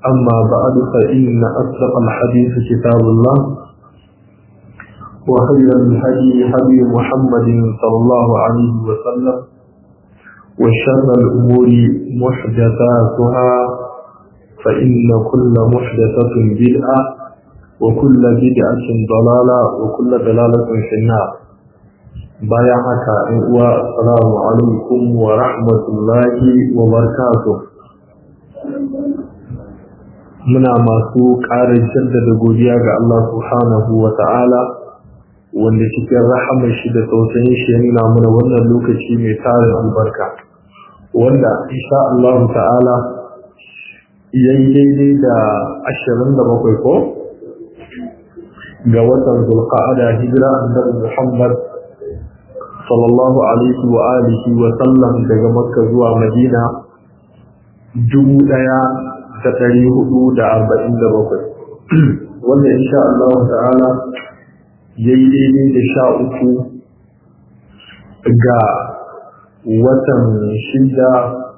أما بعد فإن أصدق الحديث كتاب الله وخير الهدي هدي محمد صلى الله عليه وسلم وشر الأمور محدثاتها فإن كل محدثة بدعة وكل بدعة ضلالة وكل ضلالة في النار بايعك والسلام عليكم ورحمة الله وبركاته muna masu ƙara jaddada godiya ga Allah subhanahu wa ta'ala wanda cikin rahamar shi da tausayin shi ya nuna mana wannan lokaci mai tarin albarka wanda insha Allah ta'ala yayi daidai da ashirin da bakwai ko ga watan zulqa'ada hijira annabi Muhammad sallallahu alaihi wa alihi wa sallam daga Makka zuwa Madina dubu ɗaya da ɗari hudu da arba'in da bakwai wanda insha Allah ta'ala ya yi daidai da sha uku ga watan shida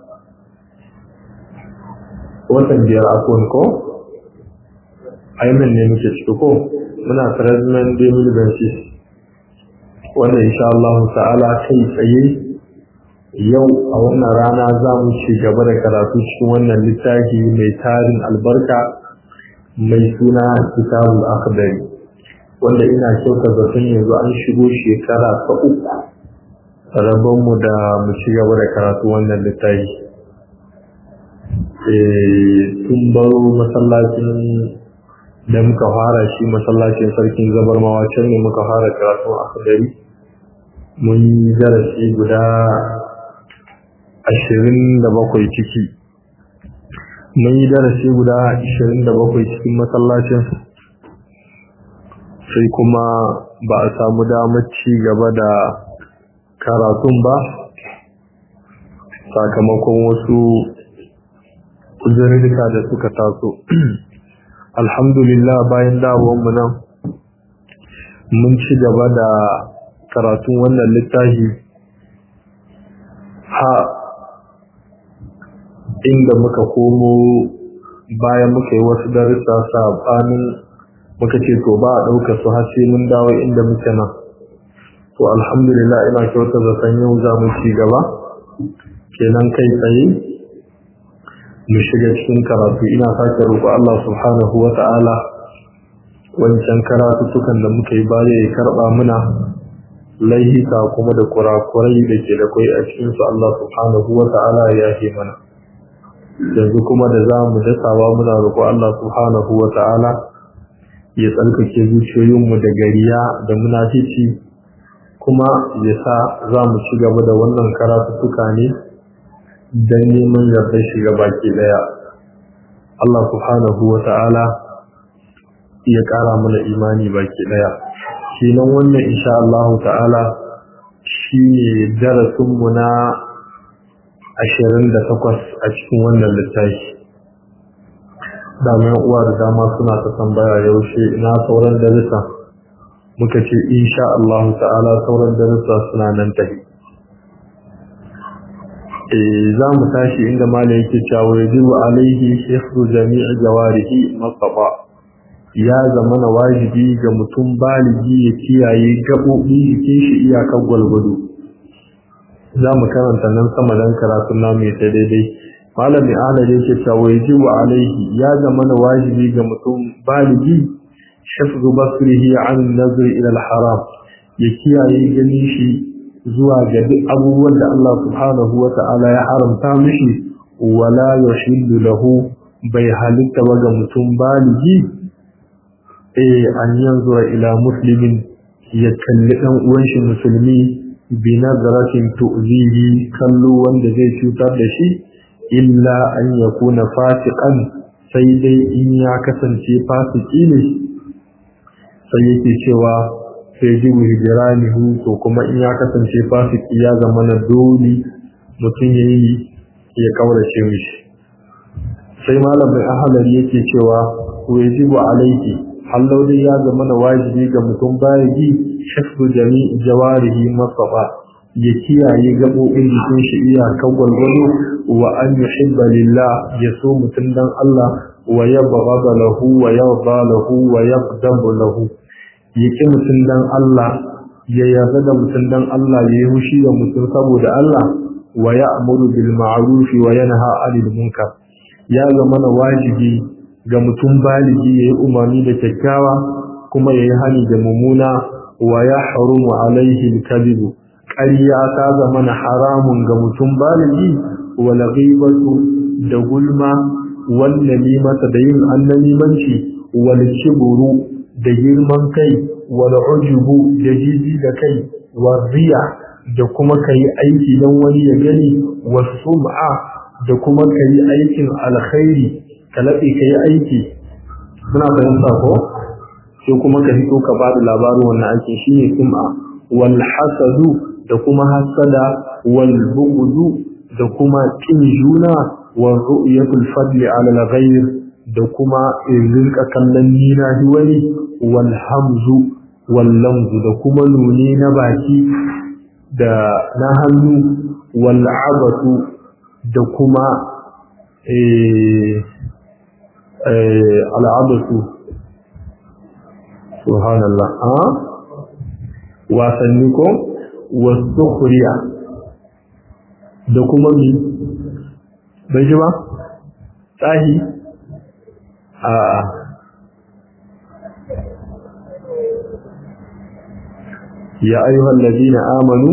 watan biyar akon ko aimin ne muke ciki ko muna trazman demil bensis wanda insha Allah ta'ala kai tsaye yau a wannan rana za mu ci gaba da karatu cikin wannan littafi mai tarin albarka mai suna kitabul akhdari wanda ina kyauta zaton yanzu an shigo shekara ta uku rabon mu da mu ci gaba da karatu wannan littafi tun baro masallacin da muka fara shi masallacin sarkin zabarmawa can ne muka fara karatu akhdari mun yi darasi guda ashirin da bakwai ciki mun yi darasi guda ashirin da bakwai cikin masallacin sai kuma ba a samu damar ci gaba da karatun ba sakamakon wasu uzurrika da suka taso alhamdulillah bayan mu nan mun ci gaba da karatun wannan littafi ha inda muka komo bayan muka yi wasu darussa sabanin muka ce to ba a ɗauka su har sai mun dawo inda muke nan to alhamdulillah ina kyauta zaton yau za mu ci gaba kenan kai tsaye mu shiga cikin karatu ina sake roƙo Allah subhanahu wa ta'ala wancan karatutukan da muka yi baya ya karɓa muna laihika kuma da kurakurai da ke da kwai a cikinsu Allah subhanahu wa ta'ala ya yafe mana yanzu kuma da za mu dasawa muna roƙo Allah subhanahu wa ta'ala ya tsarkake zuciyoyinmu da gariya da munafici kuma ya sa za mu ci gaba da wannan karatuttuka ne don neman yardar shiga baki ɗaya Allah subhanahu wa ta'ala ya ƙara mana imani baki ɗaya shi nan wannan insha Allah ta'ala shi ne darasinmu na ashirin da takwas a cikin wannan littafi damar uwa da dama suna ta tambaya yaushe ina sauran darussa muka ce insha Allah ta'ala sauran darussa suna nan tafi za mu tashi inda malam yake cewa yajibu alaihi hifzu jami'i jawarihi masafa ya zama na wajibi ga mutum baligi ya kiyaye gaɓoɓi jikin shi iyakar gwalgwado za mu karanta nan sama don karatun namu ya ta daidai malami ahalar yake cewa yajibu alaihi ya zama na wajibi ga mutum baligi shafzu basrihi an nazari ila haram ya kiyaye ganin shi zuwa ga duk abubuwan da Allah subhanahu wa ta'ala ya haramta mishi wala yahillu lahu bai halitta ba ga mutum baligi eh an yanzura ila muslimin ya kalli dan uwan shi musulmi bi nazaratin tu'zihi kallo wanda zai cutar da shi illa an yakuna fasiqan sai dai in ya kasance fasiki ne sai yake cewa sai ji hijiranihu to kuma in ya kasance fasiki ya zama na dole mutum ya yi ya kaurace mishi sai malamin ahalar yake cewa wajibu alaihi hallau dai ya zama na wajibi ga mutum baligi shafdu jami'i jawarihi masafa ya kiyaye gaɓoɓin jikin shi iyakar gwargwado wa an yuhibba lillah ya so mutum dan Allah wa yabghada lahu wa yarda lahu wa yaqdamu lahu ya ki mutum dan Allah ya yarda da mutum dan Allah ya yi hushi da mutum saboda Allah wa ya'muru bil ma'ruf wa yanha 'anil munkar ya zama na wajibi ga mutum baligi ya yi umarni da kyakkyawa kuma ya yi hani da mummuna wa ya harumu alaihi al-kadhibu ƙarya ta zama na haramun ga mutum baligi wal ghibatu da gulma wal namimata da yin annamimanci wal kibru da girman kai wal ujubu da jiji da kai wal riya da kuma kai aiki don wani ya gani was sum'a da kuma kai aikin alkhairi ka laɓe kai aiki muna fahimta ko sai kuma ka fito ka ba da labarin wannan aikin shine sum'a wal hasadu da kuma hasada wal bughdu da kuma kin juna wal ru'yatul fadli ala al ghayr da kuma rinka kallon nina wani wal hamzu wal lamzu da kuma nuni na baki da na hannu wal abatu da kuma eh eh al abatu subhanallah a wasanni ko wasukhriya da kuma mi bai ji ba tsahi a ya ayyuhal ladina amanu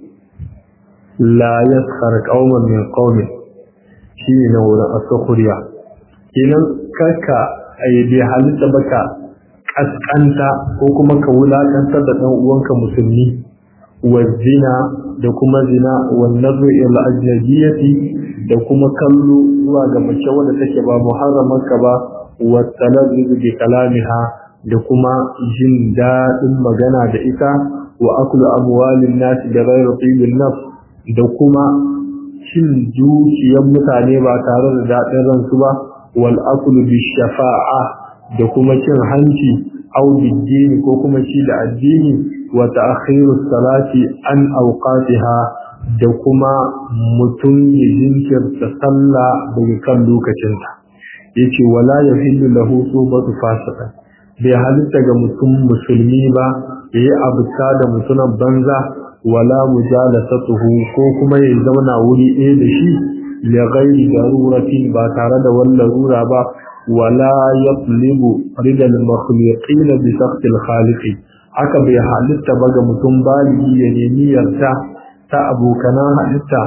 la yaskhar qauman min qaumin shine na wurin asukhriya kenan kaka ai bai halitta baka kaskanta ko kuma ka wulakantar da dan uwanka musulmi wa zina da kuma zina wa nazru ila ajnabiyati da kuma kallo zuwa ga mace wanda take ba muharramarka ba wa talazzuz bi kalamiha da kuma jin daɗin magana da ita wa aklu amwalin nas da ghayri tibin nafs da kuma cin dukiyar mutane ba tare da daɗin ransu ba wal aklu bi shafa'a da kuma cin hanci au biddini ko kuma ci da addini wa ta'khiru salati an awqatiha da kuma mutum ya jinkirta sallah daga kan lokacinta yace wala yahillu lahu subatu fasiqa bai halitta ga mutum musulmi ba yayi abuta da mutunan banza wala mujalasatuhu ko kuma ya zauna wuri ɗaya da shi li ghairi daruratin ba tare da wani larura ba wala yatlibu ridal makhluqin bi saqtil khaliq haka bai halitta ba ga mutum baligi ya nemi yarda ta abokanan halitta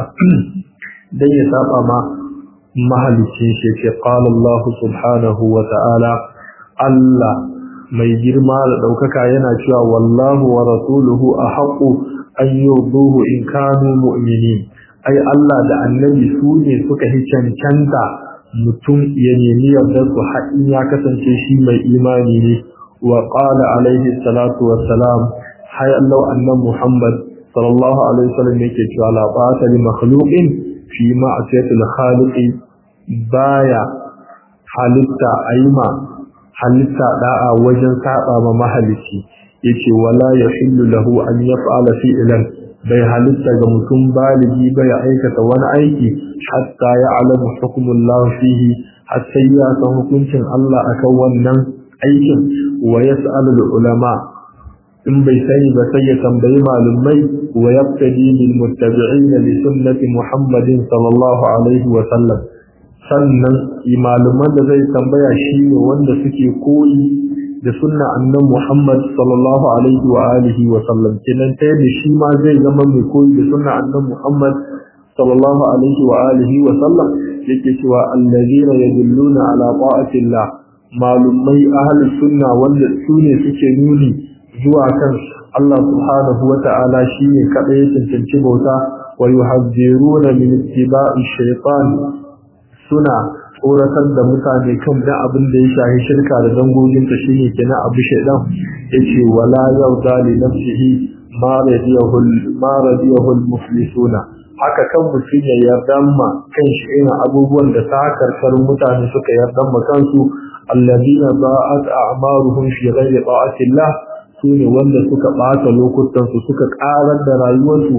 dan ya saba ma mahalicin shi ce qala Allah subhanahu wa ta'ala Allah mai girma da ɗaukaka yana cewa wallahu wa rasuluhu a haƙo an yurduhu in kanu mu'minin ai Allah da annabi su ne suka hi cancanta mutum ya nemi yardar su haɗin ya kasance shi mai imani ne wa qala alaihi salatu wa salam hay Allah annan Muhammad sallallahu alaihi wasallam yake cewa la ba'ata li makhluqin fi ma'siyatil khaliq baya halitta aima halitta da'a wajen saba ma mahalici yace wala yahillu lahu an yaf'ala fi'lan bai halitta ga mutum baligi bai aikata wani aiki hatta ya alamu hukumullahu fihi har sai ya san hukuncin Allah akan wannan aikin wa yas'alul ulama in bai sani ba sai ya tambayi malumai wa yaqtadi bil muttabi'ina li sunnati muhammadin sallallahu alaihi wa sallam sannan imaluman da zai tambaya shi ne wanda suke koyi da sunna annan Muhammad sallallahu alaihi wa alihi wa sallam kenan ta yadda shi ma zai zama mai koyi da sunna annan Muhammad sallallahu alaihi wa alihi wa sallam yake cewa allazina yadulluna ala ta'atillah malumai ahli sunna wanda su ne suke nuni zuwa kan Allah subhanahu wa ta'ala shine kadai ya cancanci bauta wa yuhadziruna min ittiba'i shaytan suna tsoratar da mutane kan da abin da ya shahi shirka da dangoginta shi ne kenan abu shaidan ya ce wala yau zali nafsihi ma radiyahul muflisuna haka kan mutum ya yarda ma kan shi irin abubuwan da ta karkar mutane suka yarda ma kansu alladina ba'at a'maruhum fi ghairi ta'atillah sune wanda suka ɓata lokutan su suka ƙarar da rayuwarsu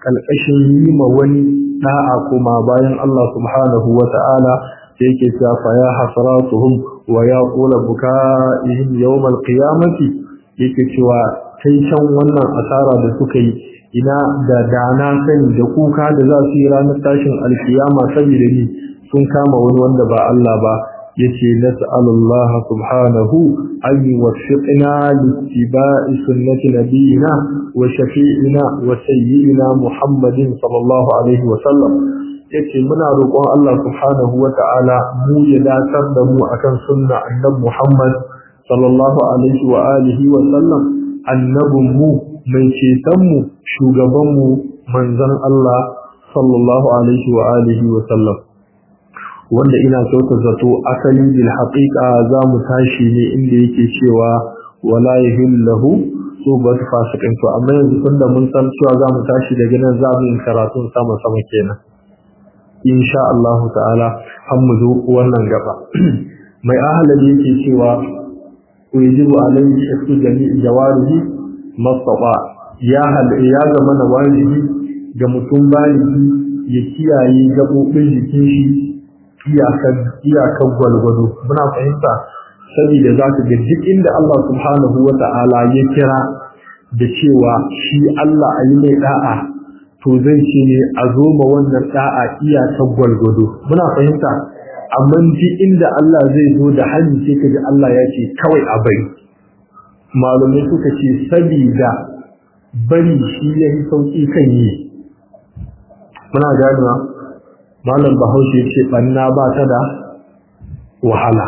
kalkashin yi ma wani da'a kuma bayan Allah subhanahu wa ta'ala sai yake cewa fa ya hasratuhum wa ya qula bukaihim yawm al-qiyamati yake cewa kai can wannan asara da suka yi ina da dana sani da kuka da za su yi ranar tashin alkiyama saboda ni sun kama wani wanda ba Allah ba yace nas'alullah subhanahu an yuwaffiqna littiba'i sunnati nabiyina wa shafi'ina wa sayyidina Muhammadin sallallahu alaihi wa sallam yace muna roƙon Allah subhanahu wa ta'ala mu ya datar da mu akan sunna annabi Muhammad sallallahu alaihi wa alihi wa sallam annabin mu mai ceton mu shugaban mu manzon Allah sallallahu alaihi wa alihi wa sallam wanda ina kyauta zato asali bil haqiqa za mu tashi ne inda yake cewa wala yahillahu so ba su fasikin to amma yanzu tunda mun san cewa za mu tashi daga nan za mu yi karatun sama sama kenan insha Allah ta'ala har mu zo wannan gaba mai ahalali yake cewa yajibu alayhi shakku jami'i jawarihi mastata ya hal ya zama na wajibi ga mutum baligi ya kiyaye gabobin jikin shi iyakar gwalgwado muna fahimta saboda za ka ga duk inda Allah subhanahu wa ta'ala ya kira da cewa shi Allah a yi mai da'a to zai ce ne a zo ma wannan da'a iyakar gwalgwado muna fahimta amma duk inda Allah zai zo da hanyar sai ka ji Allah ya ce kawai a bari malumai suka ce saboda bari shi ya yi sauƙi kan yi muna ganewa malam bahaushe ce banna ba ta da wahala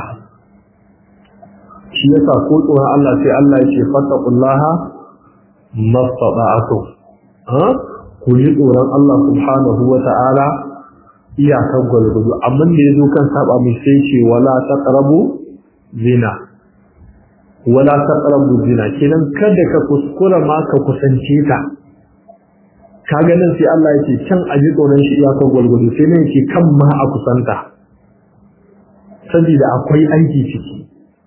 shi yasa ko tsoron Allah sai Allah ya ce fattaqullaha mastata'atu ha ku ji tsoron Allah subhanahu wa ta'ala iyakar gwalgwado amma da yazo kan saba mai sai ce wala taqrabu zina wala taqrabu zina kenan kada ka kuskura ma ka kusance ta ka ganin sai Allah yake can a ji tsoron shi iyakar gwalgwado sai ne yake kan ma a kusanta saboda akwai aiki ciki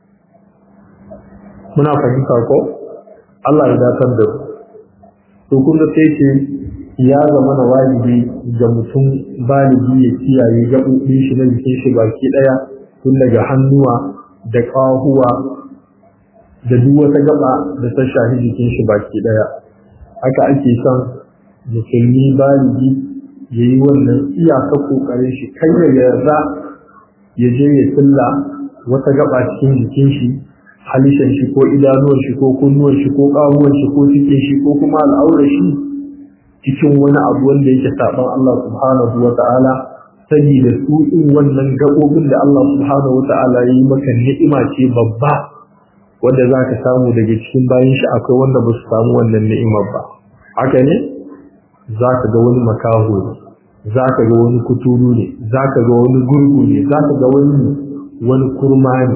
muna fahimta ko Allah ya datar da to kun ga sai ce ya zama na wajibi ga mutum baligi ya kiyaye gaɓoɓin shi na jikin shi baki ɗaya tun daga hannuwa da ƙahuwa da duk wata gaba da ta shafi jikin shi baki ɗaya haka ake son musulmi baligi ya yi wannan iyaka kokarin shi kai ya yarda ya je ya tsilla wata gaba cikin jikin shi halishan shi ko idanuwan shi ko kunnuwan shi ko kawuwan shi ko cikin shi ko kuma al'aurar shi cikin wani abu wanda yake saban Allah subhanahu wa ta'ala saboda su in wannan gabobin da Allah subhanahu wa ta'ala ya yi maka ni'ima ce babba wanda za ka samu daga cikin bayan shi akwai wanda ba su samu wannan ni'imar ba haka ne za ka ga wani makaho ne za ka ga wani kuturu ne za ka ga wani gurgu ne za ka ga wani wani kurma ne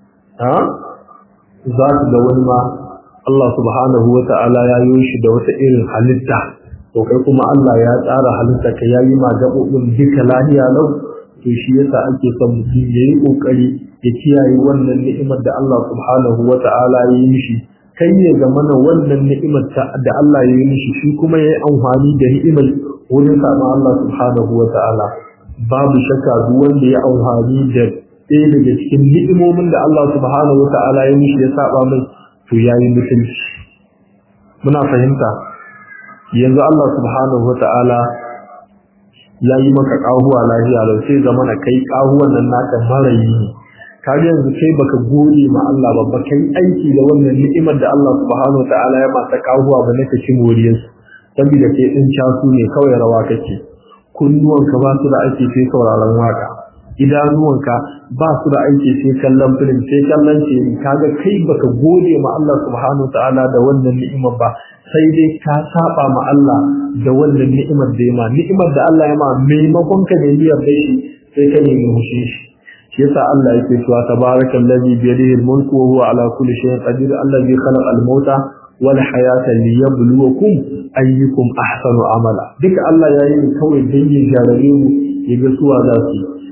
za ka ga wani ma Allah subhanahu wa ta'ala ya yi shi da wata irin halitta to kai kuma Allah ya tsara halitta ka yayi ma gaɓoɓin duka lahiya lau to shi yasa ake son mutum ya yi ƙoƙari ya kiyaye wannan ni'imar da Allah subhanahu wa ta'ala ya yi mishi kai ya zama na wannan ni'imar da Allah ya yi mishi shi kuma ya yi amfani da ni'imar wurin sama Allah subhanahu wa ta'ala babu shakka duk wanda ya amfani da ɗaya daga cikin ni'imomin da Allah subhanahu wa ta'ala ya mishi ya saba mai to ya yi mutunci muna fahimta yanzu Allah subhanahu wa ta'ala ya yi maka ƙahuwa lafiya lau sai zama na kai ƙahuwan nan naka marayi ne kaga yanzu kai baka gode ma Allah ba baka yi aiki da wannan ni'imar da Allah subhanahu wataala ya masa kahuwa ba naka ci moriyar su saboda kai din casu ne kawai rawa kake kunnuwanka ba su da aiki sai sauraron waka idanuwanka ba su da aiki sai kallon film sai kallon ce kaga kai baka gode ma Allah subhanahu wataala da wannan ni'imar ba sai dai ka saba ma Allah da wannan ni'imar da ya ma ni'imar da Allah ya ma maimakon ka ne niyyar da shi sai ka nemi hushin shi shi yasa Allah yake cewa tabarakal ladhi bi yadihi al-mulku wa huwa ala kulli shay'in qadir alladhi khalaqa al-mauta wal hayata liyabluwakum ayyukum ahsanu amala duka Allah yayi ne kawai dan ya jarabe mu ya ga suwa za su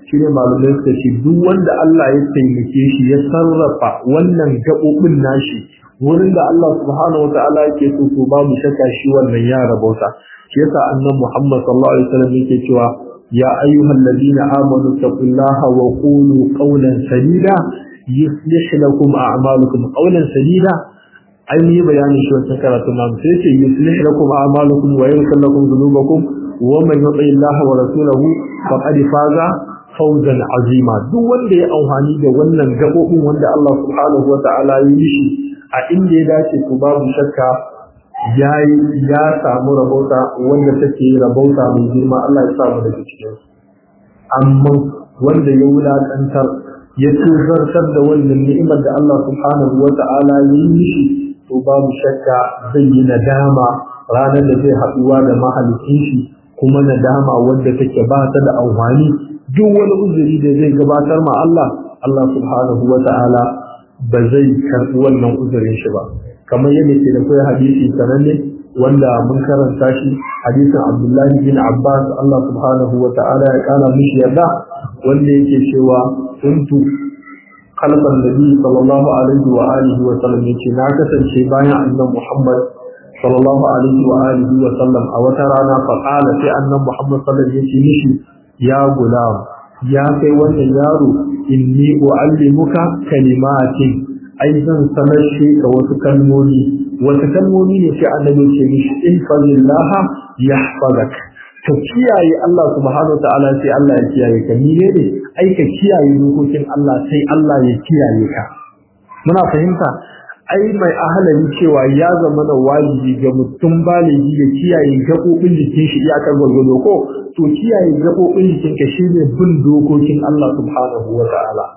shine malumai suka ce duk wanda Allah ya taimake shi ya sarrafa wannan gaɓoɓin nashi wurin da Allah subhanahu wa ta'ala yake so to babu shakka shi wannan ya rabauta shi yasa annabi Muhammad sallallahu alaihi wasallam yake cewa ya ayyuhal ladina amanu taqullaha wa qulu qawlan sadida yuslih lakum a'malukum qawlan sadida ai yi bayanin shi wannan karatu na sai ce yuslih lakum a'malukum wa yaghfir lakum dhunubakum wa man yuti Allah wa rasulahu faqad faza fawzan azima duk wanda ya amfani da wannan gabobin wanda Allah subhanahu wa ta'ala ya yi shi a inda ya dace to babu shakka yayi ya samu rabauta wanda take rabauta mai girma Allah ya samu daga cikin amma wanda ya wulakantar ya tuzartar da wannan ni'imar da Allah subhanahu wa ta'ala ya yi mishi to babu shakka zai yi nadama ranar da zai haɗuwa da mahalicin shi kuma nadama wanda take ba ta da amfani duk wani uzuri da zai gabatar ma Allah Allah subhanahu wa ta'ala ba zai karɓi wannan uzurin shi ba kamar yadda ke da kai hadisi sananne wanda mun karanta shi hadisin Abdullahi bin Abbas Allah subhanahu wa ta'ala ya kana mishi yarda wanda yake cewa kuntu kalfan nabi sallallahu alaihi wa alihi wa sallam yace na kasance bayan annabi Muhammad sallallahu alaihi wa alihi wa sallam a wata rana fa qala sai annabi Muhammad sallallahu alaihi yace mishi ya gulam ya kai wannan yaro inni uallimuka kalimatin ai zan sanar shi ka wasu kalmomi wasu kalmomi ne sai annabi ce mishi in fadillah yahfazak ka kiyaye Allah subhanahu wa ta'ala sai Allah ya kiyaye ka ni ne ai ka kiyaye dokokin Allah sai Allah ya kiyaye ka muna fahimta ai mai ahalari cewa ya zama na wajibi ga mutum baligi ya kiyaye gaɓoɓin jikin shi iyakar gwargwado ko to kiyaye gaɓoɓin jikin ka shine bin dokokin Allah subhanahu wa ta'ala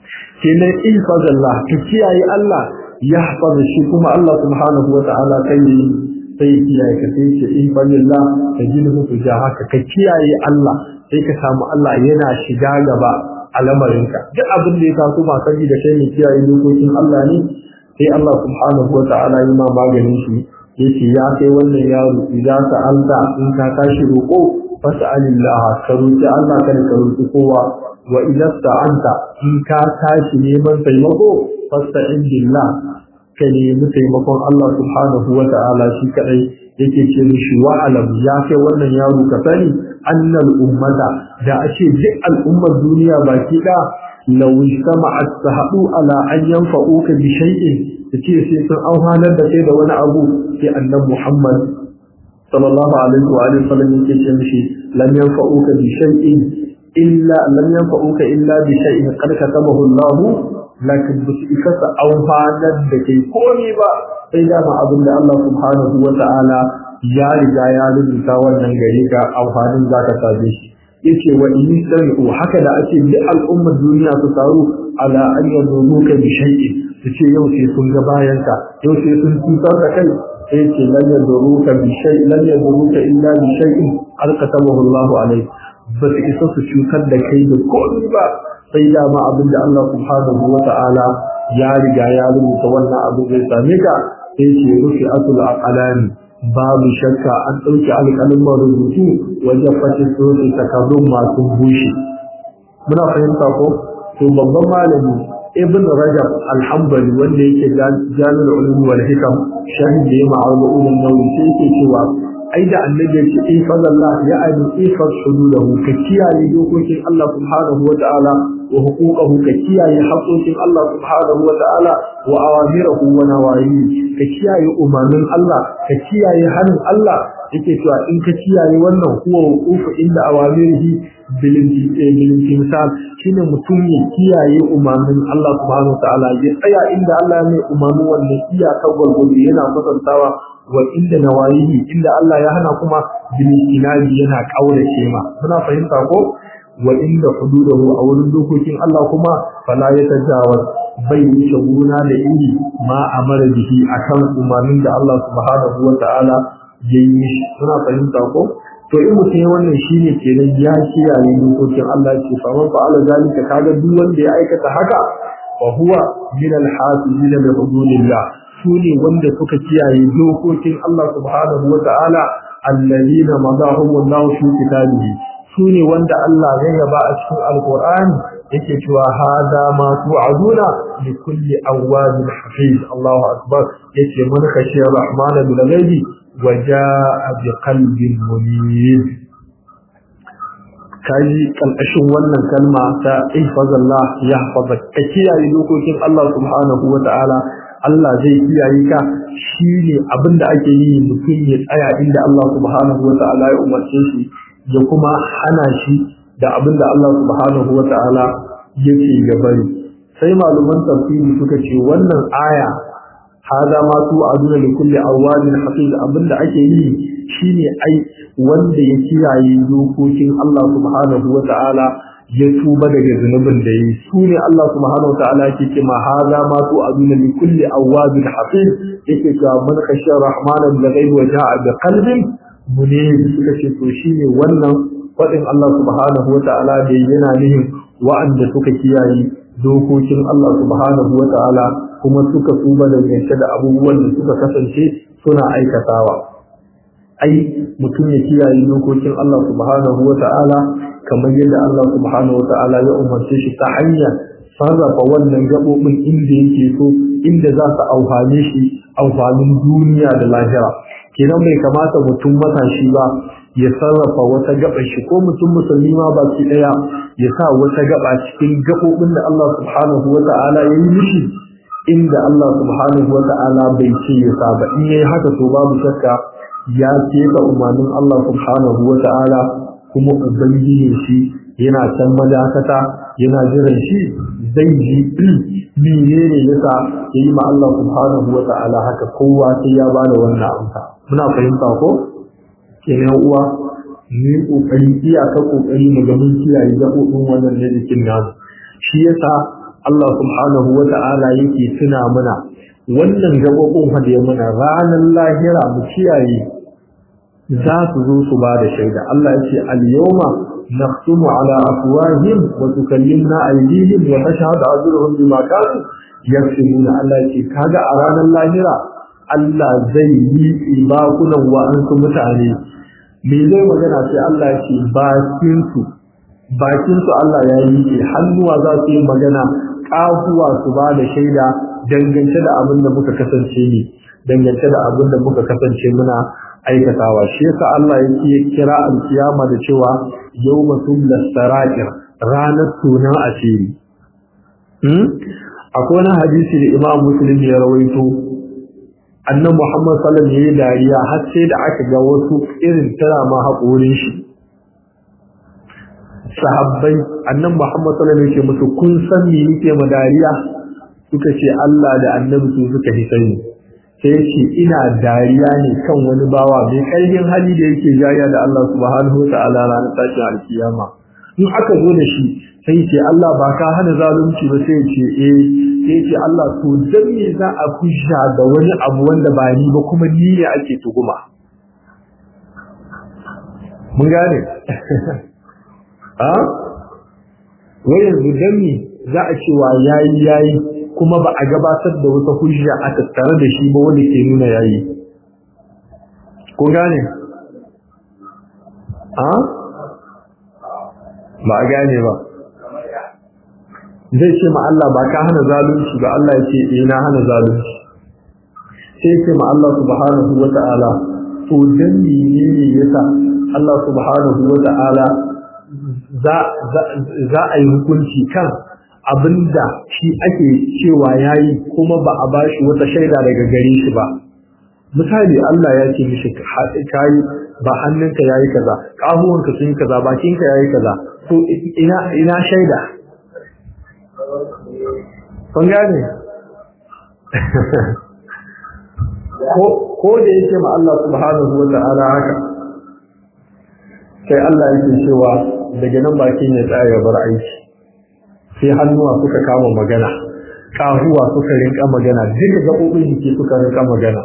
kenan ihfazallah ka kiyaye Allah ya hafaza shi kuma Allah subhanahu wa ta'ala kai sai kiyaye ka sai ce ihfazallah ka gina musu ja haka ka kiyaye Allah sai ka samu Allah yana shiga gaba a lamarinka duk abin da ya taso ba sani da kai ne kiyaye dokokin Allah ne sai Allah subhanahu wa ta'ala yi ma maganin shi yace ya kai wannan yaro idan ka alta in ka tashi roƙo fas'alillah ka roƙi Allah kada ka roƙi kowa wa idan ta'anta in ka tashi neman taimako fasta'in billah ka nemi taimakon Allah subhanahu wa ta'ala shi kadai yake ce mishi wa alam ya kai wannan yaro ka sani annal ummata da ashe duk al'ummar duniya baki da law istama'at tahadu ala an yanfa'uka bi shay'in yace sai sun auhanar da kai da wani abu sai annabi Muhammad sallallahu alaihi wa alihi wasallam yake ce mishi lam yanfa'uka bi shay'in illa lam yanfa'uka illa bi shay'in qad katabahu Allah lakin bisu ikasa auhanar da kai komai ba sai dama abin da Allah subhanahu wa ta'ala ya riga ya rubuta wannan gare ka amfanin zaka same shi yace wa in sami'u haka da ake bi al'ummar duniya su taru ala an yazuruka bi shay'in yace yau sai sun ga bayan ka yau sai sun tutar da kai sai yace lan yazuruka bi shay'in lan yazuruka illa bi shay'in alqatahu Allah alayhi ba su isa su cutar da kai da komai ba sai dama abin da Allah subhanahu wa ta'ala ya riga ya rubuta wannan abin zai same ka sai ce rufi asul aqalani babu shakka an ɗauki alƙalin rubutu wajen fashe sosai takardun masu bushe muna fahimta ko to babban malami ibn rajab alhambali wanda yake jami'ar ulum wal hikam shahid da ya ma'aulu ulum nawi sai yake cewa ai da annabi ya ce ifadallah ya aini ifad hududahu ka kiyaye dokokin Allah subhanahu wa ta'ala wa huquqahu ka kiyaye haƙoƙin Allah subhanahu wa ta'ala wa awamirahu wa nawahihi ka kiyaye umarnin Allah ka kiyaye hannun Allah yake cewa in ka kiyaye wannan huwa wuqufu inda awamirihi bil imtisal shine mutum ya kiyaye umarnin Allah subhanahu wa ta'ala ya tsaya inda Allah ya mai umarnin wannan iyaka gwargwado yana kwatantawa wa inda nawayihi inda Allah ya hana kuma bil inabi yana kaurace ma muna fahimta ko wa inda hududahu a wurin dokokin Allah kuma fala ya tajawaz bai wuce gona da iri ma amara bihi akan umarnin da Allah subhanahu wa ta'ala ya yi mishi muna fahimta ko to in mutum ya wannan shine kenan ya kiyaye dokokin Allah ce fa man fa'ala zalika kaga duk wanda ya aikata haka fa huwa min al-hasibina bi hududillah su ne wanda suka kiyaye dokokin Allah subhanahu wa ta'ala alladhina madahum wallahu fi kitabihi su ne wanda Allah zai yaba a cikin alkur'ani yake cewa hada ma tu'aduna li kulli awwabin hafiz Allahu akbar yace man khashiya rahmana bil ghaibi wa jaa bi qalbin munib kaji kalkashin wannan kalma ta ihfazallah yahfazak ka kiyaye dokokin Allah subhanahu wa ta'ala Allah zai kiyaye ka shine abinda ake yi mutum ya tsaya inda Allah subhanahu wa ta'ala ya umarce shi da kuma hana shi da abinda Allah subhanahu wa ta'ala yake ya bari sai malaman tafsiri suka ce wannan aya hada ma tu aduna li kulli awwalin hafiz abinda ake yi shine ai wanda ya kiyaye dokokin Allah subhanahu wa ta'ala ya tuba daga zunubin da yi su ne Allah subhanahu wa ta'ala yake ce ma hada ma tu aduna li kulli awwabin hafiz yake cewa man khashiya rahmana bil ghaibi wa ja'a bi qalbin munib suka ce to shine wannan fadin Allah subhanahu wa ta'ala da yana nihin wa'anda suka kiyaye dokokin Allah subhanahu wa ta'ala kuma suka tuba daga da abubuwan da suka kasance suna aikatawa ai mutum ya kiyaye dokokin Allah subhanahu wa ta'ala kamar yadda Allah subhanahu wa ta'ala ya umarce shi ta hanyar sarrafa wannan gaɓoɓin inda yake so inda za su amfane shi amfanin duniya da lahira kenan bai kamata mutum matashi ba ya sarrafa wata gaɓar shi ko mutum musulmi ma ba shi ɗaya ya sa wata gaɓa cikin gaɓoɓin da Allah subhanahu wa ta'ala ya yi mishi inda Allah subhanahu wa ta'ala bai ce ya sa ba in yayi haka to babu shakka ya keta umarnin Allah subhanahu wa ta'ala kuma ubangiji shi yana can madakata yana jiran shi zai ji menene yasa yayi ma Allah subhanahu wa ta'ala haka kowa sai ya bada wannan amsa muna fahimta ko kenan uwa ni kokari iyaka kokari mu ga mun kiyaye gaɓoɓin wannan ne jikin namu shi yasa Allah subhanahu wa ta'ala yake tuna mana wannan gaɓoɓin fa da ya mana ranar lahira mu kiyaye za su zo su ba da shaida Allah ya ce al-yawma nakhtumu ala afwahihim wa tukallimna aydihim wa tashhadu arjuluhum bima kanu yaksubuna Allah ya ce kaga a ranar lahira Allah zai yi bakunan wa'ansu mutane me zai magana sai Allah ya ce bakin su bakin su Allah ya yi hannuwa za su yi magana kafuwa su ba da shaida dangance da abin da muka kasance ne dangance da abin da muka kasance muna aikatawa shi yasa Allah yake kira alkiyama da cewa yawma tumla sara'ir ranar tunan asiri hmm akwai wani hadisi da Imam Muslim ya rawaito annabi Muhammad sallallahu alaihi wasallam dariya har sai da aka ga wasu irin tara ma haƙorin shi sahabbai annabi Muhammad sallallahu alaihi wasallam musu kun san me yake ma dariya suka ce Allah da annabi su suka hisani sai ce ina dariya ne kan wani bawa mai ƙarfin hali da yake jariya da Allah subhanahu wa ta'ala ranar tashin alkiyama in aka zo da shi sai ce Allah ba ka hana zalunci ba sai ce eh sai ce Allah to dan me za a kusha da wani abu wanda ba ni ba kuma ni ne ake tuguma mun gane a wai yanzu dan me za a cewa yayi yayi kuma ba a gabatar da wata hujja a tattare da shi ba wanda ke nuna yayi ko gane a ba a gane ba zai ce ma Allah ba ka hana zalunci ba Allah ya ce eh na hana zalunci sai ce ma Allah subhanahu wa ta'ala to dan menene yasa Allah subhanahu wa ta'ala za za a yi hukunci kan abinda shi ake cewa yayi kuma ba a bashi wata shaida daga gare shi ba misali Allah ya ce mishi kai ba hannunka yayi kaza kahuwanka sun kaza bakinka yayi kaza to ina ina shaida kun gane ko ko da yake ma Allah subhanahu wa ta'ala haka sai Allah yake cewa daga nan bakin ya tsaya ya bar aiki sai hannuwa suka kama magana kahuwa suka rinka magana duka gaɓoɓin jiki suka rinka magana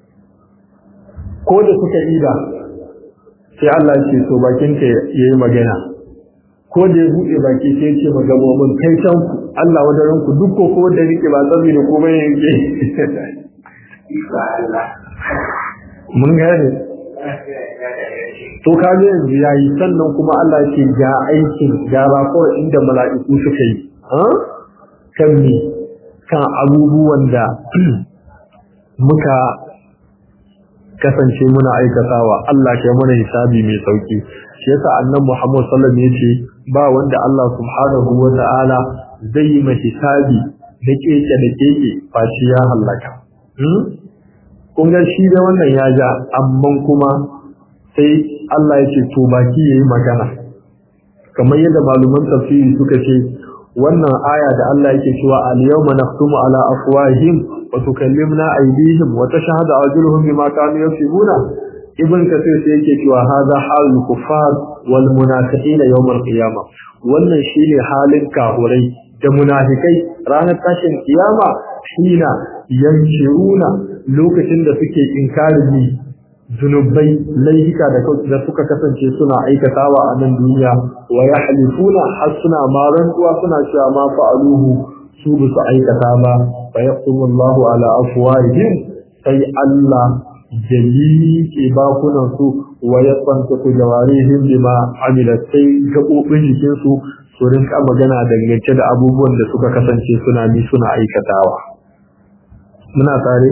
ko da suka ida sai Allah ce so bakin ka yayi magana ko da ya buɗe baki sai ya ce magabobin kai can ku Allah wadaran ku duk ko ko da rike ba tsabi da komai yake mun gane to kaga yanzu yayi sannan kuma Allah ce ga aikin ga rakor inda mala'iku suka yi kan ne kan abubuwan da muka kasance muna aikatawa Allah ke mana hisabi mai sauki shi yasa annabi Muhammad sallallahu alaihi wasallam yace ba wanda Allah subhanahu wa ta'ala zai yi mai hisabi da keke da keke fashi ya halaka kun ga shi da wannan ya ja amma kuma sai Allah ya ce to baki yayi magana kamar yadda maluman tafsiri suka ce wannan aya da Allah yake cewa al-yawma nakhtumu ala afwahihim wa tukallimuna aydihim wa tashhadu arjuluhum bima kanu yaksubuna ibn kathir sai yake cewa hadha halul kuffar wal munafiqin yawm al-qiyamah wannan shine halin kahurai da munafikai ranar tashin kiyama shina yankiruna lokacin da suke inkarin zunubai laihika da suka kasance suna aikatawa a nan duniya wa ya halifuna har suna maran kuwa suna cewa ma fa'aluhu su ba su aikata ba fa yaqtumu Allahu ala afwahihim sai Allah jali ke bakunan su wa yasanta ku jawarihim bima amilat sai gabobin jikin su su rinka magana dangance da abubuwan da suka kasance suna mi suna aikatawa muna tare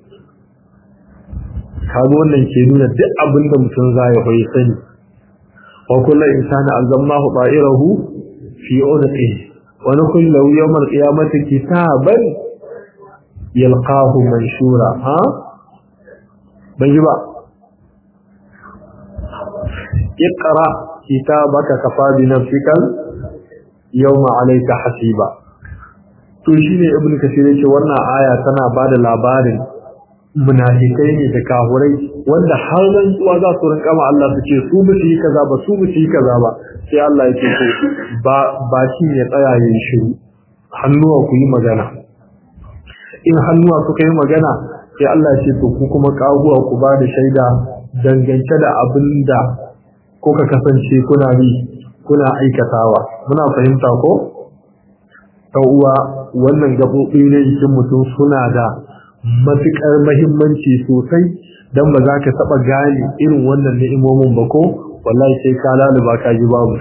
kaga wannan ke nuna duk abin da mutum za ya hoyi sani wa kullu insani alzamnahu ta'irahu fi unqi wa nukhil lahu yawm al-qiyamati kitaban yalqahu manshura ha ban ji ba iqra kitabaka kafa bi nafsika yawma alayka hasiba to shine ibnu kasir yace wannan aya tana bada labarin munafikai ne da kahurai wanda har rantsuwa za su rinka ma Allah su ce su basu yi kaza ba su basu yi kaza ba sai Allah ya ce to ba ba shi ne tsaya yin shiru hannuwa ku yi magana in hannuwa suka yi magana sai Allah ya ce to ku kuma kaguwa ku ba da shaida dangance da abin da kuka kasance kuna bi kuna aikatawa muna fahimta ko uwa wannan gaɓoɓi ne jikin mutum suna da matuƙar mahimmanci sosai don ba za ka taɓa gane irin wannan ni'imomin ba ko wallahi sai ka laluba ka ji babu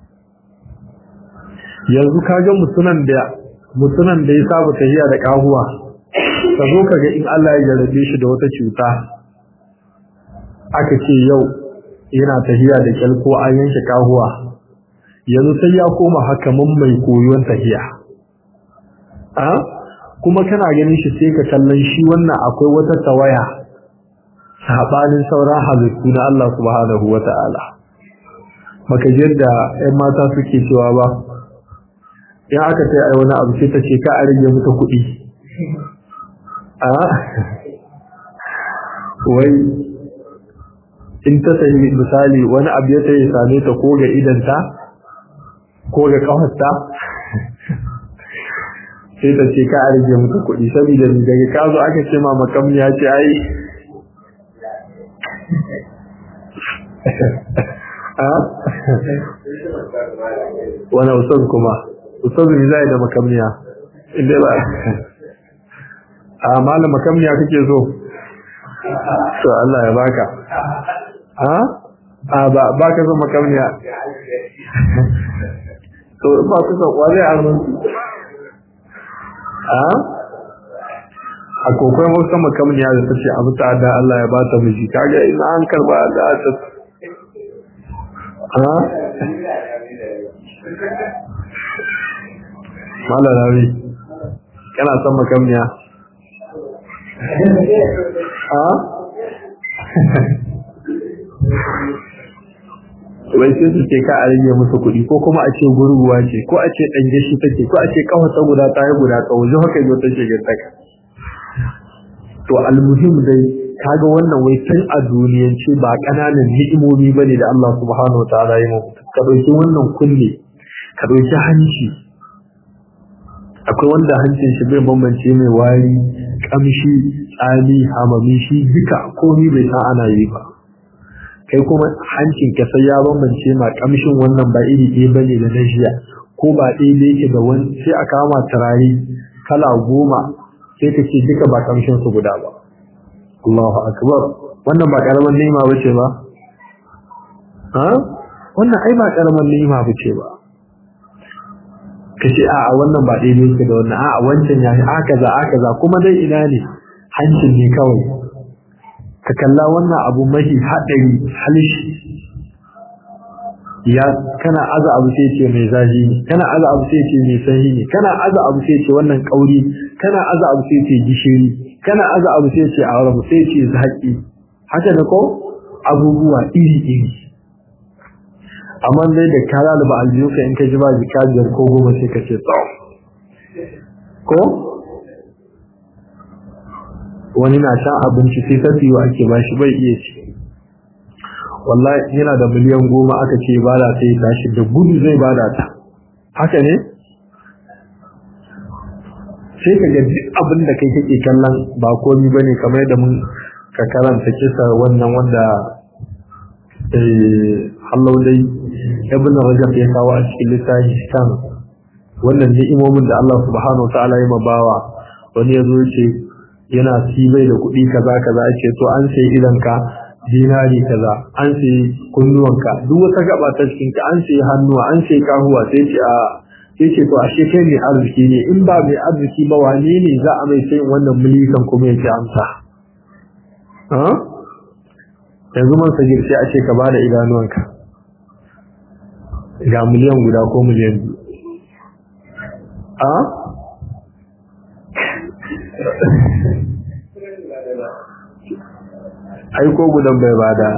yanzu ka ga mutunan da mutunan da ya saba tafiya da kahuwa ka zo ka ga in Allah ya jarabe shi da wata cuta aka ce yau yana tafiya da kyal ko an yanke kahuwa yanzu sai ya koma hakaman mai koyon tafiya a kuma kana ganin shi sai ka kallon shi wannan akwai wata tawaya sabanin sauran halittu na Allah subhanahu wata'ala maka da 'yan mata suke cewa ba in aka ce ai wani abu sai ta ce ka a rage mata kuɗi a wai in ta sayi misali wani abu ya tayi same ta ko ga idanta ko ga kafarta sai ta ce ka a rage mata kuɗi saboda daga ka zo aka ce ma makam ya ce ai wani ustaz kuma ustaz ne zai da makamniya inda ba a malam makamniya kake so to Allah ya baka a a ba baka so makamniya to ba ku so wale a mun a a kokon wasu makamniya da tace abu ta da Allah ya ba ta miji kaga ina an karba da ta a Mala rawi, kana son makamniya? Ha? Wai sai su ce ka a rage musu kuɗi ko kuma a ce gurguwa ce ko a ce ɗanje shi take ko a ce kawata guda ta yi guda tsawo ji haka yau take gintaka. To almuhim dai kaga wannan wai tun a duniyance ba ƙananan ni'imomi bane da Allah subhanahu wa ta'ala ya mu ka ɗauki wannan kunne ka ɗauki hanci akwai wanda hancin shi bai bambance mai wari kamshi tsami hamami shi duka komi bai san ana yi ba kai kuma hancin ka sai ya bambance ma kamshin wannan ba iri ɗaya bane da na jiya ko ba ɗaya da yake da wani sai a kama turare kala goma sai ka ce duka ba kamshin su guda ba Allahu akbar wannan ba karaman nema bace ba ha wannan ai ba karamar ni'ima bace ba kace a a wannan ba daidai yake da wannan a a wancan ya a kaza a kaza kuma dai ina ne hancin ne kawai ka kalla wannan abu mahi hadari halishi ya kana aza abu sai ce mai zaji ne kana aza abu sai ce mai sanyi ne kana aza abu sai ce wannan kauri kana aza abu sai ce gishiri kana aza abu sai ce aure sai ce zaki haka da ko abubuwa iri iri amma dai da kara da ba aljihuka in ka ji ba jika biyar ko goma sai ka ce tsawo ko wani na shan abinci sai ta fiye ake ba shi bai iya ci wallahi yana da miliyan goma aka ce bada ta yi tashi da gudu zai bada ta haka ne sai ka ga duk abin da kai kake kallon ba komi ba ne kamar da mun ka karanta kisa wannan wanda hallau dai ibn rajab ya kawo a cikin littafi kan wannan ni'imomin da Allah subhanahu wa ta'ala ya mabawa wani ya zo ya ce yana sibai da kuɗi kaza kaza ya ce to an sai idan ka dinari kaza an sai kunnuwanka duk wata gaba ta cikin ka an sai hannuwa an sai kahuwa sai ce a sai ce to ashe kai ne arziki ne in ba mai arziki ba wane ne za a mai sayin wannan milikan kuma ya ce amsa yanzu man sagir sai a ce ka bada idanuwanka ga miliyan guda ko miliyan biyu a aiko gudan bai bada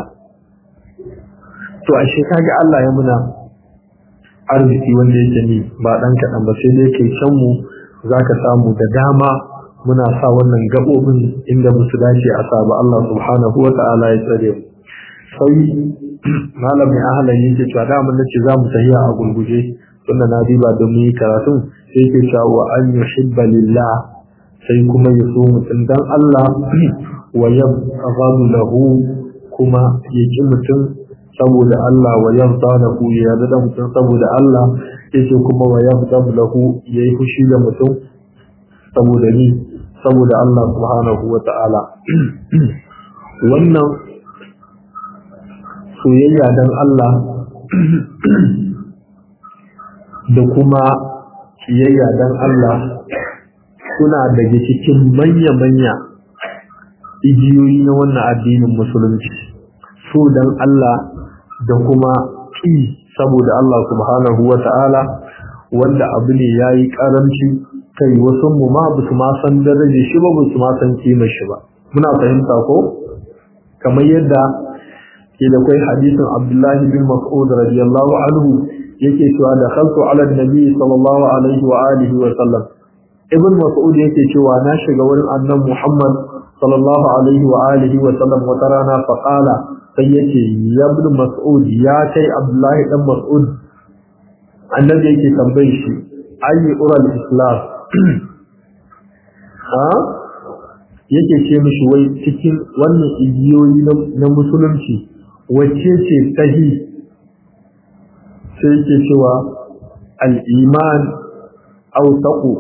to ashe kaga Allah ya muna arziki wanda yake ni ba dan kadan ba sai dai kai can mu zaka samu da dama muna sa wannan gabobin inda musu dace a sa ba Allah subhanahu wata'ala ya tsare mu sai malamin ahlan yake cewa da mun nace za mu tahiya a gurguje tunda na diba da mu yi karatun sai yake cewa an yuhibba lillah sai kuma ya so mutum dan Allah wa yabghadu lahu kuma ya ki mutum saboda Allah wa yarda lahu ya yarda da mutum saboda Allah yace kuma wa yabghadu lahu yayi fushi da mutum saboda ni saboda Allah subhanahu wa ta'ala wannan soyayya dan Allah da kuma kiyayya dan Allah suna daga cikin manya-manya igiyoyi na wannan addinin musulunci so dan Allah da kuma ki saboda Allah subhanahu wa ta'ala wanda abu ne ya yi ƙaranci kai wasu mu ma ba su ma san daraje shi ba ba su ma san kima shi ba muna fahimta ko kamar yadda ke da kai hadisin Abdullahi bin Mas'ud radiyallahu anhu yake cewa da khaltu ala nabi sallallahu alaihi wa alihi wa sallam ibn Mas'ud yake cewa na shiga wurin annabi Muhammad sallallahu alaihi wa alihi wa sallam wata rana fa qala sai yace ya ibn Mas'ud ya kai Abdullahi dan Mas'ud annabi yake tambaye shi ayi ural islam ha yake ce mishi wai cikin wannan igiyoyi na musulunci wacce ce sahi sai yake cewa al-iman aw taqu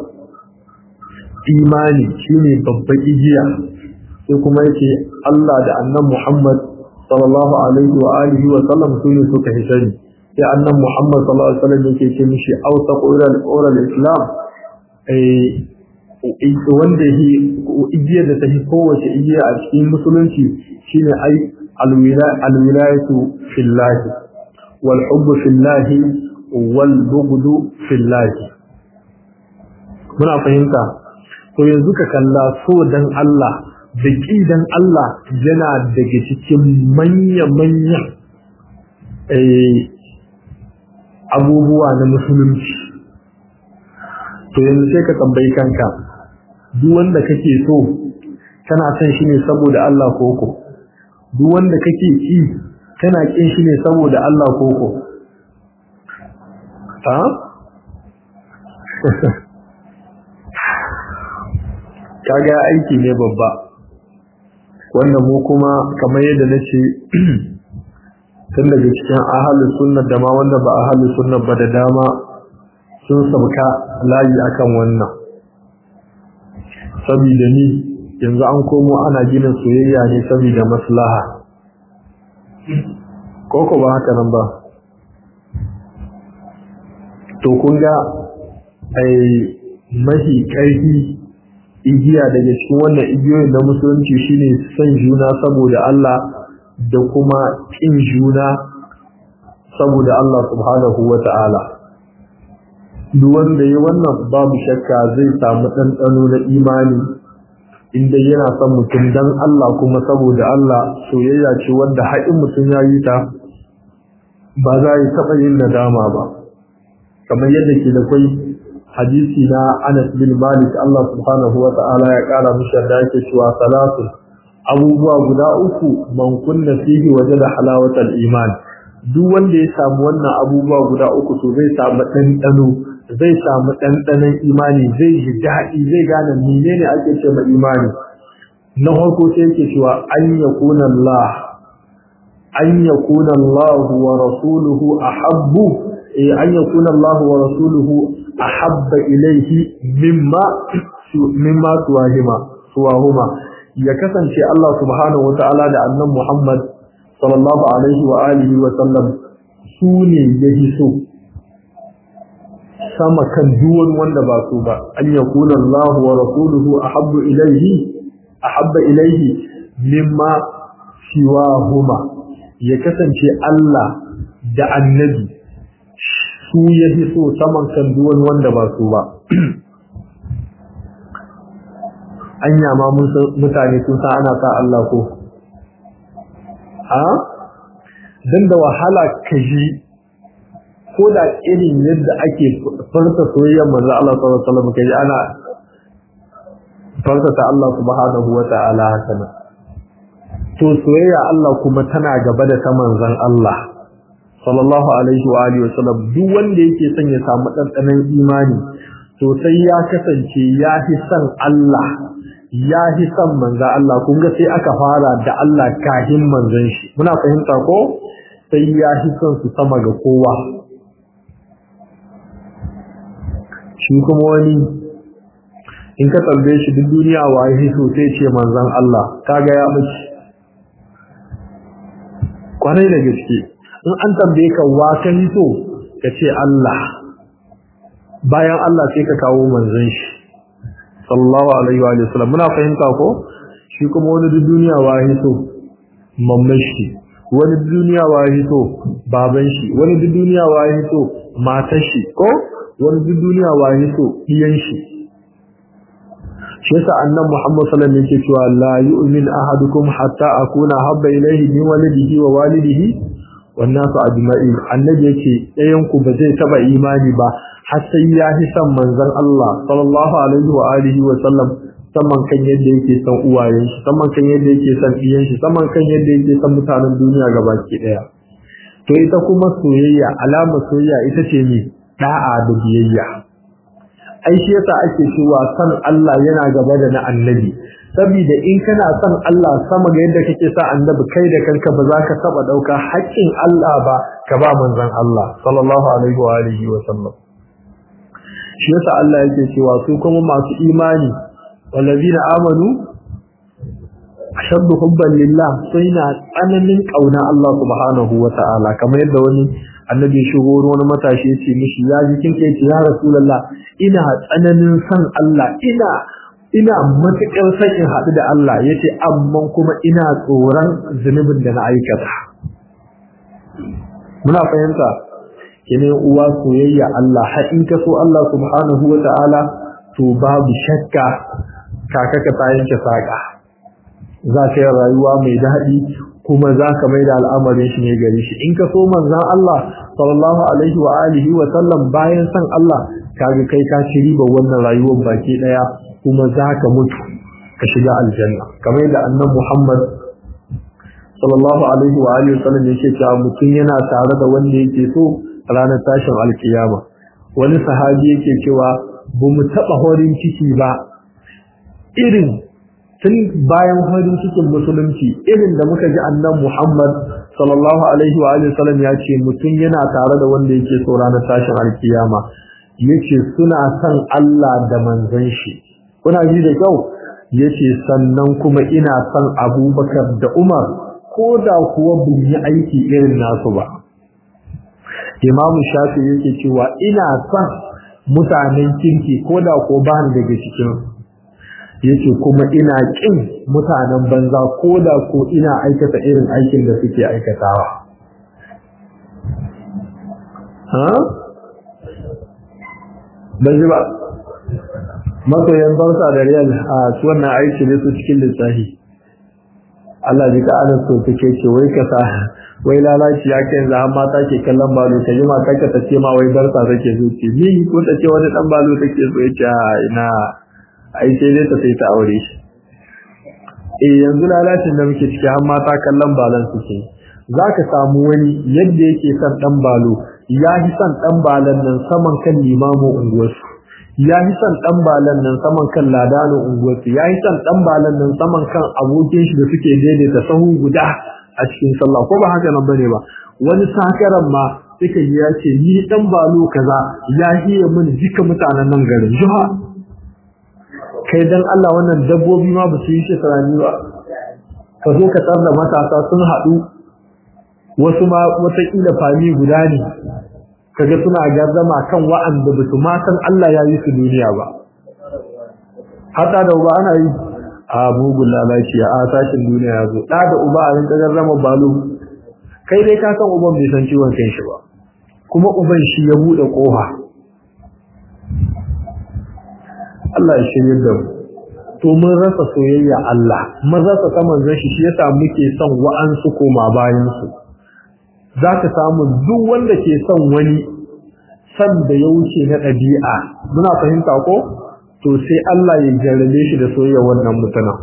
imani shine babban igiya sai kuma yake Allah da annan Muhammad sallallahu alaihi wa alihi wa sallam su ne suka hisani sai annan Muhammad sallallahu alaihi wa sallam yake ce mishi aw taqu ila al-islam wanda igiyar da ta fi kowace igiya a cikin musulunci shine ai alwilayatu fillahi wal hubbu fillahi wal bughdu fillahi muna fahimta to yanzu ka kalla so dan Allah da ƙi dan Allah yana daga cikin manya-manya abubuwa na musulunci to yanzu sai ka tambayi kanka duk wanda kake so kana son shi ne saboda Allah koko duk wanda kake ki kana kin shi ne saboda Allah koko ha kaga aiki ne babba wanda mu kuma kamar yadda nace tun daga cikin ahalus sunna da ma wanda ba ahalus sunna ba da dama sun sauka layi akan wannan saboda ni yanzu an komo ana gina soyayya ne saboda maslaha ko ko ba haka nan ba to kun ga ai mahi ƙarfi igiya daga cikin wannan igiyoyin na musulunci shine son juna saboda Allah da kuma ƙin juna saboda Allah subhanahu wa ta'ala duk wanda ya wannan babu shakka zai samu ɗanɗano na imani inda yana son mutum dan Allah kuma saboda Allah soyayya ce wanda haƙin mutum ya yi ta ba za yi taɓa yin nadama ba kamar yadda ke da kwai hadisi na Anas bin Malik Allah subhanahu wa ta'ala ya ƙara mishi da yake cewa salatu abubuwa guda uku man kunna fihi wajada halawatal iman duk wanda ya samu wannan abubuwa guda uku to zai samu ɗanɗano zai samu ɗanɗanon imani zai ji daɗi zai gane menene ake ce ma imani na farko sai yake cewa an yakuna Allah an yakuna Allah wa rasuluhu ahabbu eh an yakuna Allah wa rasuluhu ahabba ilayhi mimma mimma suwahima suwahuma ya kasance Allah subhanahu wata'ala da annan Muhammad sallallahu alaihi wa alihi wa sallam su ne yahi so sama kan duwan wanda ba su ba an yakuna Allah wa rasuluhu ahabbu ilayhi ahabba ilayhi mimma siwahuma ya kasance Allah da annabi su yahi so saman kan duwan wanda ba su ba anya ma mutane sun san ana sa Allah ko ha dan da wahala kaji ko da irin yadda ake farta soyayyar manzo Allah sallallahu alaihi wasallam kaji ana farta ta Allah subhanahu wata'ala haka nan to soyayya Allah kuma tana gaba da ta manzon Allah sallallahu alaihi wa alihi wasallam duk wanda yake son ya samu dandanan imani to sai ya kasance ya fi son Allah ya fi son manzan Allah kun ga sai aka fara da Allah kahin manzan shi muna fahimta ko sai ya fi son su sama ga kowa shi kuma wani in ka tambaye shi duk duniya waye so sai ce manzan Allah kaga ya mace kwarai da gaske in an tambaye ka wa ka so ka ce Allah bayan Allah sai ka kawo manzan shi sallallahu alaihi wa sallam muna fahimta ko shi kuma wani duniya wahi so mamman shi wani duniya wahi so baban shi wani duniya wahi so matar shi ko wani duniya wahi so iyan shi shi yasa annan Muhammad sallallahu alaihi wasallam yake cewa la yu'min ahadukum hatta akuna habba ilayhi min walidihi wa walidihi wan nasu ajma'in annabi yake ɗayan ku ba zai taba imani ba har sai ya fi son manzon Allah sallallahu alaihi wa alihi wa sallam saman kan yadda yake son uwayen shi saman kan yadda yake son iyan shi saman kan yadda yake son mutanen duniya gabaki daya to ita kuma soyayya alama soyayya ita ce ne da'a da biyayya ai shi yasa ake cewa san Allah yana gaba da na annabi saboda in kana son Allah sama ga yadda kake sa annabi kai da kanka ba za ka taba dauka haƙƙin Allah ba ka ba manzon Allah sallallahu alaihi wa alihi wa sallam shi yasa Allah yake cewa su kuma masu imani wallazina amanu ashaddu hubban lillah sai na tsananin kauna Allah subhanahu wa ta'ala kamar yadda wani annabi ya shigo wani matashi ya ce mishi ya ji kin kai ya rasulullah ina tsananin san Allah ina ina matuƙar son in haɗu da Allah yace amma kuma ina tsoron zunubin da na aikata muna fahimta kene uwa soyayya Allah har in ka so Allah subhanahu wa ta'ala to babu shakka kaka ka ta yanke saka za ka yi rayuwa mai daɗi kuma za ka mai da al'amarin shi ne gari shi in ka so manzan Allah sallallahu alaihi wa alihi wa sallam bayan san Allah kaga kai ka ci riba wannan rayuwar baki daya kuma za ka mutu ka shiga aljanna kamar da annan Muhammad sallallahu alaihi wa alihi wa sallam yake cewa mutum yana tare da wanda yake so ranar tashin alkiyama wani sahabi yake cewa ba mu taɓa horin ciki ba irin tun bayan farin cikin musulunci irin da muka ji annan Muhammad sallallahu alaihi wa alihi wasallam ya ce mutum yana tare da wanda yake so ranar tashin alkiyama yace suna son Allah da manzon shi kuna ji da kyau yace sannan kuma ina son Abubakar da Umar ko da kuwa bin yi aiki irin nasu ba imamu shafi yake cewa ina son mutanen kirki ko da ko ba ni daga cikin yake kuma ina kin mutanen banza ko da ko ina aikata irin aikin da suke aikatawa ha ban ji ba masoyan bansa da riyal a su wannan aiki ne su cikin lissafi Allah ji ka ana so take ce wai ka sa wai lalaci ya kai yanzu har mata ke kallon balo ta yi mata ka tace ma wai barsa take so ce ni ko ta ce wani dan balo take so ya ce ina ai sai dai ta sai ta aure shi eh yanzu lalacin da muke ciki har mata kallon balon suke zaka samu wani yadda yake son dan balo ya fi son dan balon nan saman kan limamu unguwarsu ya fi son dan balon nan saman kan ladano unguwarsu ya fi son dan balon nan saman kan abokin shi da suke daidaita sahu guda a cikin sallah ko ba haka nan bane ba wani sakaran ma suka yi ya ce ni dan balo kaza ya hiye min jika mutanen nan garin juha kai dan Allah wannan dabbobi ma ba su yi shi sarani ba ka zo ka tsar da matasa sun haɗu wasu ma watakila fami guda ne kaga suna gardama kan wa'anda ba su ma san Allah ya yi su duniya ba hata da uba ana yi a mugun lalaci a sashin duniya ya zo ɗa da uba a rinka gardama balo kai dai ka san uban bai san ciwon kan shi ba kuma uban shi ya buɗe ƙofa Allah ya shirye da mu to mun rasa soyayya Allah mun rasa ta manzon shi shi yasa muke son wa'ansu koma bayan su zaka samu duk wanda ke son wani san da ya wuce na ɗabi'a muna fahimta ko to sai Allah ya jarrabe shi da soyayya wannan mutuna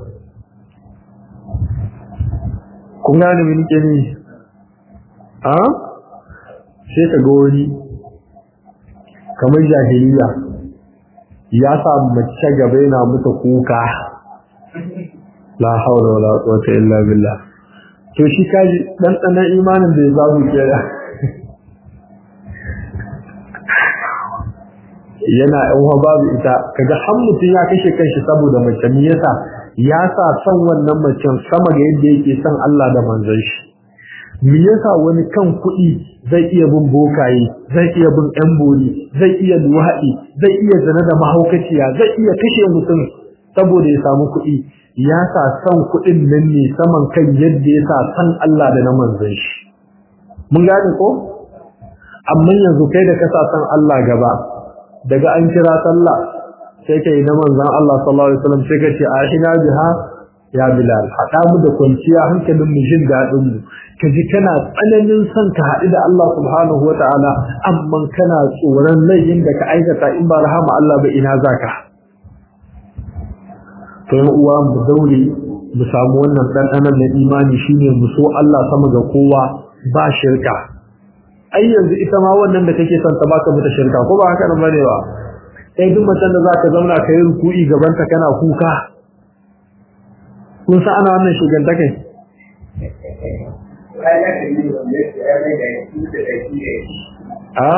kun gane me nake ni a sai ka ga wani kamar jahiliya ya sa mace gaba yana muta kuka la haula wala quwwata illa billah to shi kaji dan tsanan imanin da ya zabu kera yana yan uwa babu ita kaga har mutum ya kashe kanshi saboda mace me yasa ya sa son wannan macen sama ga yadda yake son Allah da manzon shi me yasa wani kan kuɗi zai iya bin bokaye zai iya bin yan bori zai iya luwaɗi zai iya zana da mahaukaciya zai iya kashe mutum saboda ya samu kuɗi ya sa son kuɗin nan ne saman kan yadda ya sa san Allah da na manzon shi mun gane ko amma yanzu kai da ka sa san Allah gaba daga an kira sallah sai kai na manzon Allah sallallahu alaihi wasallam sai ka ce ahina biha ya bilal hada mu da kwanciya hankalin mu jin dadin mu kaji kana tsananin son ka haɗu da Allah subhanahu wataala amma kana tsoron laifin da ka aikata in ba rahama Allah ba ina zaka to yan uwa mu daure mu samu wannan ɗanɗanon na imani shine mu so Allah sama ga kowa ba shirka ai yanzu ita ma wannan da kake son ta baka mata shirka ko ba haka nan bane ba sai duk macen da zaka zauna ka yi ruku'i gaban ta kana kuka kun san ana wannan shuganta kai a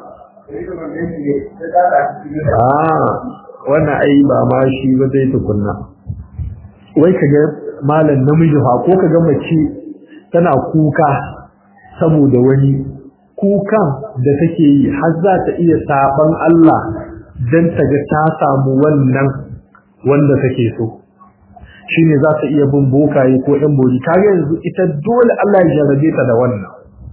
a wannan ai ba ma shi ba zai tukunna wai kaga malam namiji fa ko kaga mace tana kuka saboda wani kukan da take yi har za ta iya saban Allah don ta ga ta samu wannan wanda take so shine za ta iya bin bokaye ko ɗan bori kaga yanzu ita dole Allah ya jarabe ta da wannan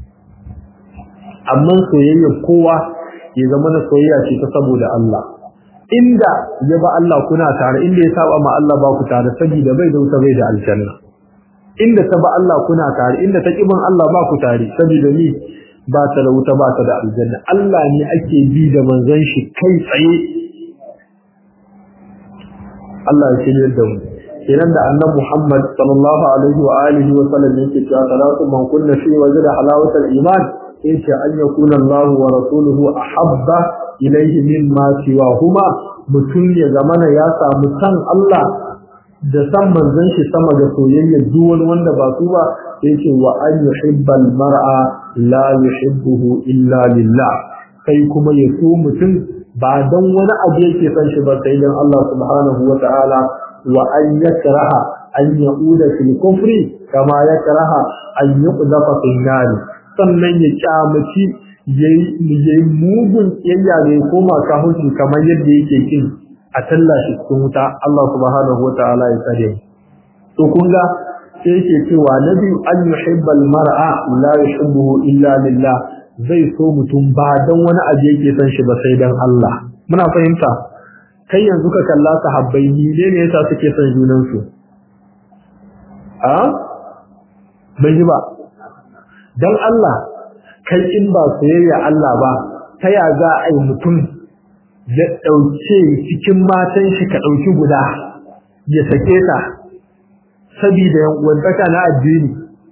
amma soyayya kowa ya zama na soyayya ce ta saboda Allah inda ya ba Allah kuna tare inda ya saba ma Allah ba ku tare saboda bai da wuta bai da aljanna inda ta ba Allah kuna tare inda ta kibin Allah ba ku tare saboda ni ba ta da wuta ba ta da aljanna Allah ne ake bi da manzon shi kai tsaye Allah ya shirye da mu kenan da annabi Muhammad sallallahu alaihi wa alihi wa sallam yake cewa salatu man kunna fi wajda halawatul iman yace an yakuna Allah wa rasuluhu ahabba ilayhi mimma siwahuma mutum ya zamana ya samu san Allah da san manzon shi sama ga soyayya duk wani wanda ba su ba yace wa an yuhibbal mar'a la yuhibbuhu illa lillah kai kuma ya so mutum ba dan wani abu yake san shi ba sai dan Allah subhanahu wa ta'ala wa an yakraha an yauda fil kufri kama ya karaha an yuqdafa fi nari sannan ya kyamaci yayi mugun kiyayya ne koma kahunci kamar yadda yake kin a tallashi cikin wuta Allah subhanahu wataala ya tsare to kun ga sai yake cewa nabi an yuhibbal mar'a la yuhibbuhu illa lillah zai so mutum ba dan wani abu yake son shi ba sai dan Allah muna fahimta kai yanzu ka kalla sahabbai ni ne ne yasa suke son junan su a bai ji ba dan Allah kai in ba soyayya Allah ba ta ya za a yi mutum ya ɗauke cikin matan shi ka ɗauki guda ya sake ta sabida yankuwantaka na addini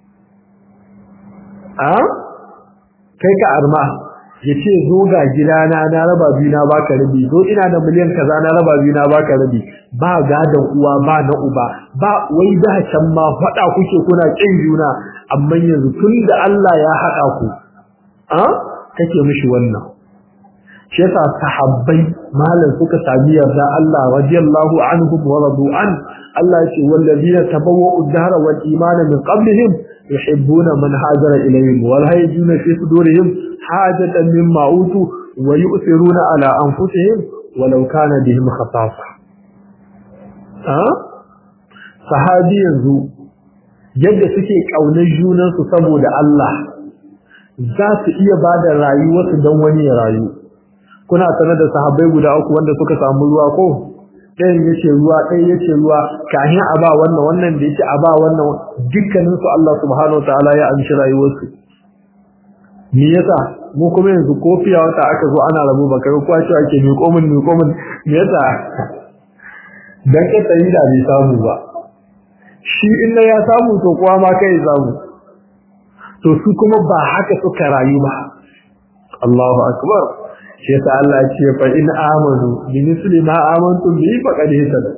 a kai ka arma ya ce zo ga gidana na raba biyu na baka rabi zo ina da miliyan kaza na raba biyu na baka rabi ba gadon uwa ba na uba ba wai da can ma faɗa kuke kuna ƙin juna amma yanzu tun da Allah ya haɗa ku a kake mishi wannan shi yasa sahabbai malam suka sami yarda Allah radiyallahu anhum wa radu an Allah yace wallazina tabawwa'u ad-dahra wal imana min qablihim yuhibbuna man hajara ilayhim wal hayjuna fi sudurihim hajatan mimma utu wa yu'thiruna ala anfusihim walau kana bihim khasasa ha sahabi yanzu yadda suke kaunar junansu saboda Allah za su iya bada rayuwarsu don wani ya rayu kuna sanar da sahabbai guda uku wanda suka samu ruwa ko ɗayan yace ruwa ɗayan yace ruwa kahin a ba wannan wannan da yace a ba wannan dukkanin su Allah subhanahu wataala ya amshi rayuwarsu me yasa mu kuma yanzu kofiya wata aka zo ana rabu ba kai kwa cewa ake mi komin mi komin me yasa dan ka tayi da bai samu ba shi in ya samu to kuwa ma kai samu to su kuma ba haka suka rayu ba Allahu akbar shi yasa Allah ce fa in amanu bi misli ma amantum bi faqad hisada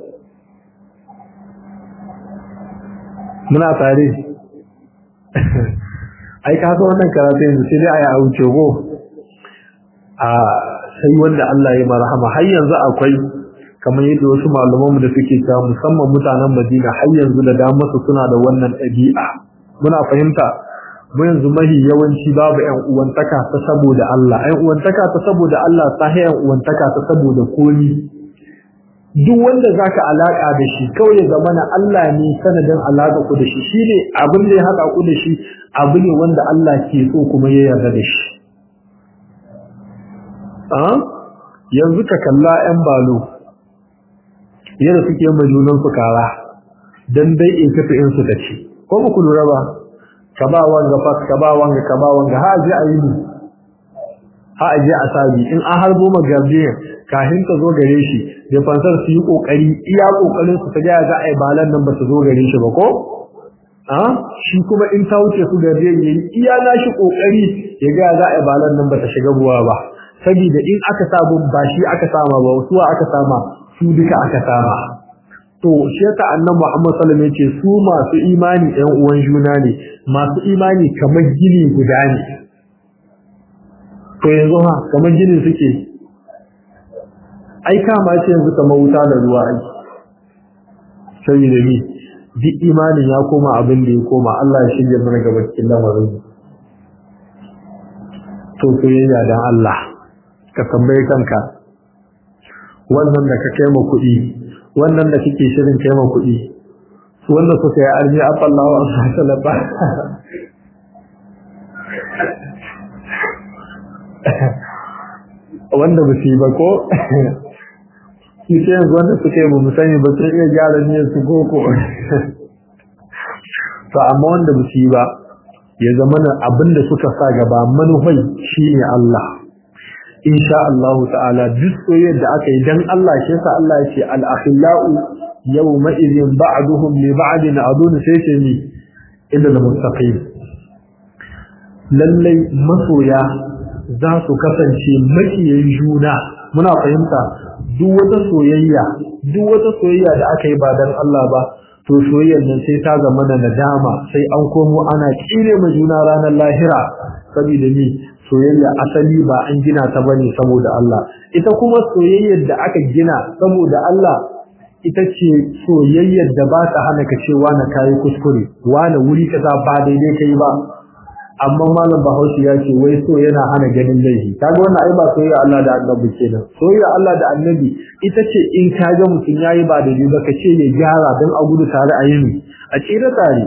muna tare ai ka ga wannan karatu yanzu sai dai ayi auce go a sai wanda Allah ya marhama har yanzu akwai kamar yadda wasu malamanmu da suke cewa musamman mutanen Madina har yanzu da damar su suna da wannan ɗabi'a muna fahimta mu yanzu mahi yawanci babu ƴan uwantaka ta saboda Allah ƴan uwantaka ta saboda Allah ta ƴan uwantaka ta saboda komi duk wanda zaka alaka da shi kawai ya zamana Allah ne sanadin alaka ku da shi shine abin da ya haɗa ku da shi abu ne wanda Allah ke so kuma ya yarda da shi a yanzu ka kalla ƴan balo yadda suke majunan su kara dan dai in tafi in su ta ci ko ba ku lura ba ka ba wanga fas ka ba wanga ka ba wanga ha aje a yi ni ha aje a sabi in an harbo magarje kafin ka zo gare shi da fansar su yi kokari iya kokarin su ta ga za a yi balan nan ba su zo gare shi ba ko a shi kuma in ta wuce su gare yayi iya nashi kokari ya ga za a yi balan nan ba ta shiga buwa ba saboda in aka sabu ba shi aka sama ba wasu aka sama su duka aka sama to shi yasa annabi Muhammad sallallahu alaihi wasallam yace su masu imani ɗan uwan juna ne masu imani kamar gini guda ne to yanzu ha kamar gini suke ai kama ce yanzu kamar wuta da ruwa ai sai da ni duk imanin ya koma abin da ya koma Allah ya shirya mana gaba cikin lamarin to soyayya dan Allah ka tambaye kanka wannan da ka kai ma kuɗi wannan da kike shirin kai ma kuɗi wanda suka yi arzi afallahu an salaba wanda ba su yi ba ko shi ce yanzu wanda suka yi mu sani ba sun iya gyara ne su koko to amma wanda ba su yi ba ya zama na abin da suka sa gaba manufai shine Allah insha Allah ta'ala duk soyayyar da aka yi dan Allah shi yasa Allah ya ce al-akhillau yawma idhin ba'duhum li ba'din adun sai ce ni illa al-muttaqin lallai masoya za su kasance makiyayin juna muna fahimta duk wata soyayya duk wata soyayya da aka yi ba dan Allah ba to soyayyar nan sai ta zama da nadama sai an komo ana kire ma juna ranar lahira saboda ni soyayya asali ba an gina ta bane saboda Allah ita kuma soyayyar da aka gina saboda Allah ita ce soyayyar da ba ta hana ka cewa na kayi kuskure wani wuri kaza ba daidai kai ba amma malam bahaushe ya ce wai so yana hana ganin laifi kaga wannan ai ba soyayya Allah da annabi kenan soyayya Allah da annabi ita ce in ka ga mutum yayi ba daidai ba ka ce ya gyara don a gudu tare a yini a tsira tare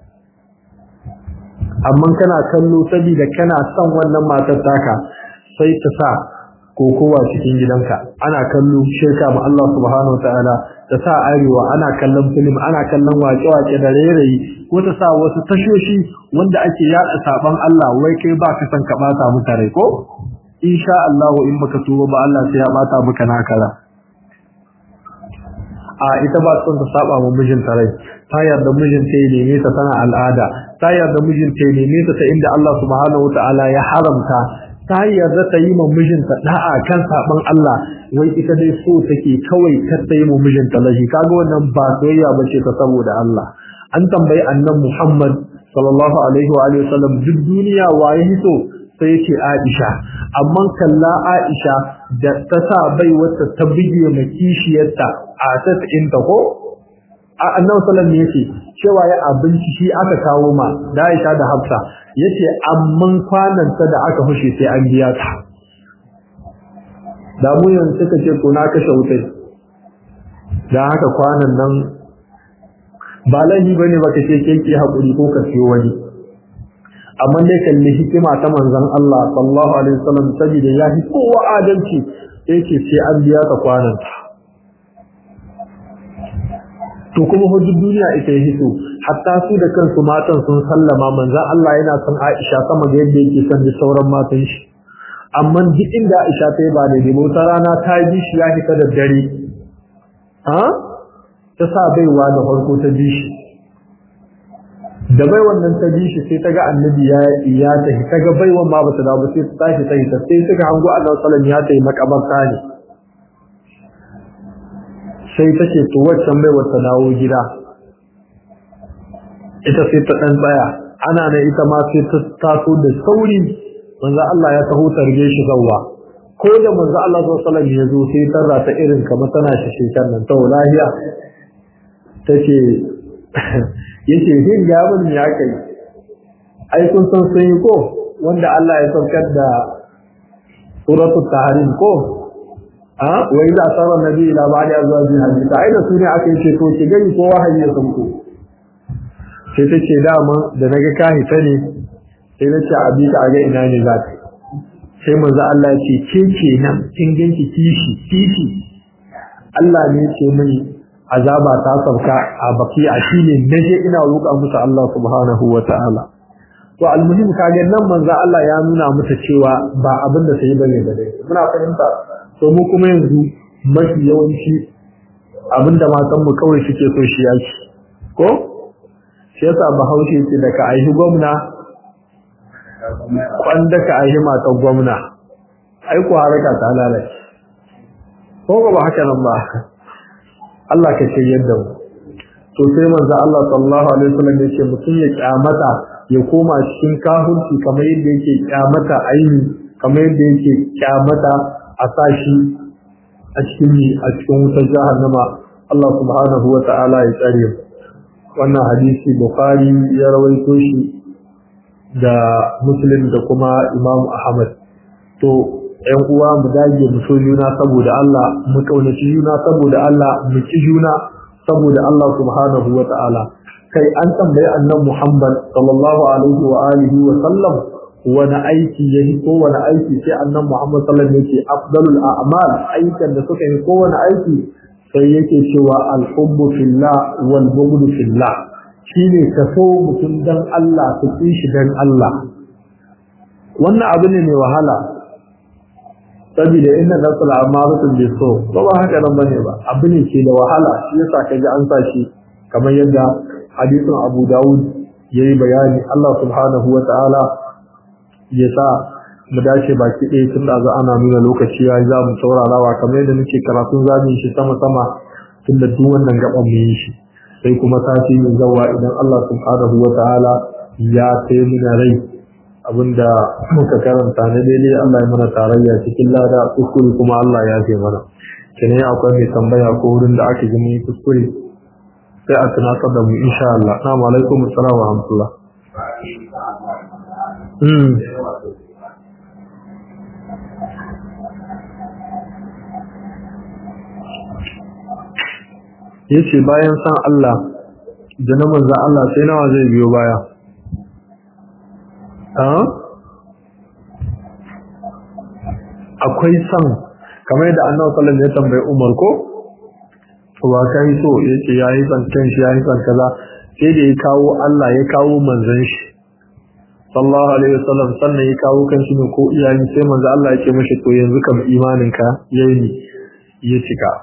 amma kana kallo saboda kana son wannan matar taka sai ta sa kokowa cikin gidanka ana kallo shirka ma Allah subhanahu wataala ta sa arewa ana kallon film ana kallon wace-wace da rairayi ko ta sa wasu tashoshi wanda ake yada saban Allah wai kai ba ka san ka bata maka rai ko insha Allah in baka tuba ba Allah sai ya bata maka nakara a ita ba son ta saba wa mijinta rai ta yarda mijinta ya neme ta tana al'ada ta yarda mijinta ya neme ta ta inda Allah subhanahu wataala ya haramta ta yarda ta yi ma mijinta da'a kan saban Allah wai ita dai so take kawai kar ta yi ma mijinta lahi kaga wannan ba soyayya bace ta saboda Allah an tambayi annan Muhammad sallallahu alaihi wa alihi wasallam duk duniya waye hito sai yace Aisha amma kalla Aisha da ta sa bai wata ta bige ma kishiyarta a ta inta ko annabi sallallahu alaihi yace cewa ya abinci shi aka kawo ma da Aisha da Hafsa yace amman kwanan ta da aka hushe sai an biya ta da mu yanzu suka ce ko na kashe wutai dan haka kwanan nan ba laifi bane baka ce keke hakuri ko ka siyo wani amma dai kalli hikima ta manzon Allah sallallahu alaihi wasallam saboda ya fi kowa adalci yake sai an biya ka kwanan ta to kuma hujjar duniya ita yake so hatta su da kansu matan sun sallama manzon Allah yana son Aisha sama da yadda yake son da sauran matan shi amma duk inda Aisha ta yi ba da dai wata rana ta yi shi ya fita da dare ha ta sa baiwa da farko ta bi shi da bai wannan ta bi shi sai ta ga annabi ya ya ta ta ga baiwan ma bata dawo sai ta tashi ta ta sai suka hango Allah sallallahu alaihi wasallam ya ta yi makabarta ne sai ta ce to waccan bai wata dawo gida ita sai ta dan tsaya ana ne ita ma sai ta taso da sauri manzo Allah ya taho tarbe shi zawwa ko da manzo Allah sallallahu alaihi wasallam ya zo sai tarra ta irin kamar tana shi shekan nan ta lahiya tace yace hin ga mun ya kai ai kun san sun yi ko wanda Allah ya saukar da suratul tahrim ko a wai da sarar nabi ila ba da zuwa jin hadisi ai da su ne aka yi ce to ki gani ko wahayi ya sauko sai ta ce dama da naga ka hita ne sai na ce abi ka ga ina ne za ka sai manzo Allah ya ce ke ke nan kin ganki kishi kishi Allah ne ce mini azaba ta sauka a baki a shine naje ina roƙa musu Allah subhanahu wataala to almuhim kage nan manzo Allah ya nuna mata cewa ba abin da sai bane da dai muna fahimta to mu kuma yanzu mafi yawanci abinda matan mu kawai suke so shi yaki ko shi yasa bahaushe ce da ka aihi gwamna kwanda ka aihi matan gwamna ai ku haraka ta lalace ko ba haka nan ba Allah ka ce yadda mu to sai manzo Allah sallallahu alaihi wasallam ya ce mutum ya kyamata ya koma cikin kahunci kamar yadda yake kyamata aini kamar yadda yake kyamata a sashi a cikin a cikin wutar jahannama Allah subhanahu wa ta'ala ya tsare wannan hadisi Bukhari ya rawaito shi da Muslim da kuma Imam Ahmad to ƴan uwa mu dage mu so juna saboda Allah mu kaunaci juna saboda Allah mu ci juna saboda Allah subhanahu wa ta'ala kai an tambayi annabi Muhammad sallallahu alaihi wa alihi wa sallam wani aiki ya yi ko wani aiki sai annan Muhammad sallallahu alaihi wasallam yake afdalul a'mal aikan da suka yi ko wani aiki sai yake cewa al-hubbu fillah wal bughdu fillah shine ka so mutum dan Allah ka ki shi dan Allah wannan abu ne mai wahala saboda inna nasul amaratun bi so ba ba haka nan bane ba abu ne ke da wahala shi yasa kaji an sa shi kamar yadda hadisin Abu Dawud yayi bayani Allah subhanahu wa ta'ala ya sa mu dace baki ɗaya tun da ana nuna lokaci ya za mu saurarawa kamar yadda muke karatun zamu shi sama sama tun da duk wannan gaban mu yi shi sai kuma sati mai zawa idan Allah subhanahu wa ta'ala ya kai muna rai abinda muka karanta na daidai Allah ya mana tarayya cikin lada kuskure kuma Allah ya kai mana kene akwai mai tambaya ko wurin da aka gani kuskure sai a tunatar da mu insha Allah assalamu alaikum assalamu wa rahmatullah mm yace bayan san Allah da na manzan Allah sai nawa zai biyo baya akwai san kamar yadda annabi sallallahu alaihi wasallam ya tambayi Umar ko wa kai so yace yayi san kan shi yayi san kaza sai da ya kawo Allah ya kawo manzon shi sallallahu alaihi wasallam sannan ya kawo kan shi ne ko iyayen sai manzo Allah ya ce mishi to yanzu kam imanin ka yayi ne ya cika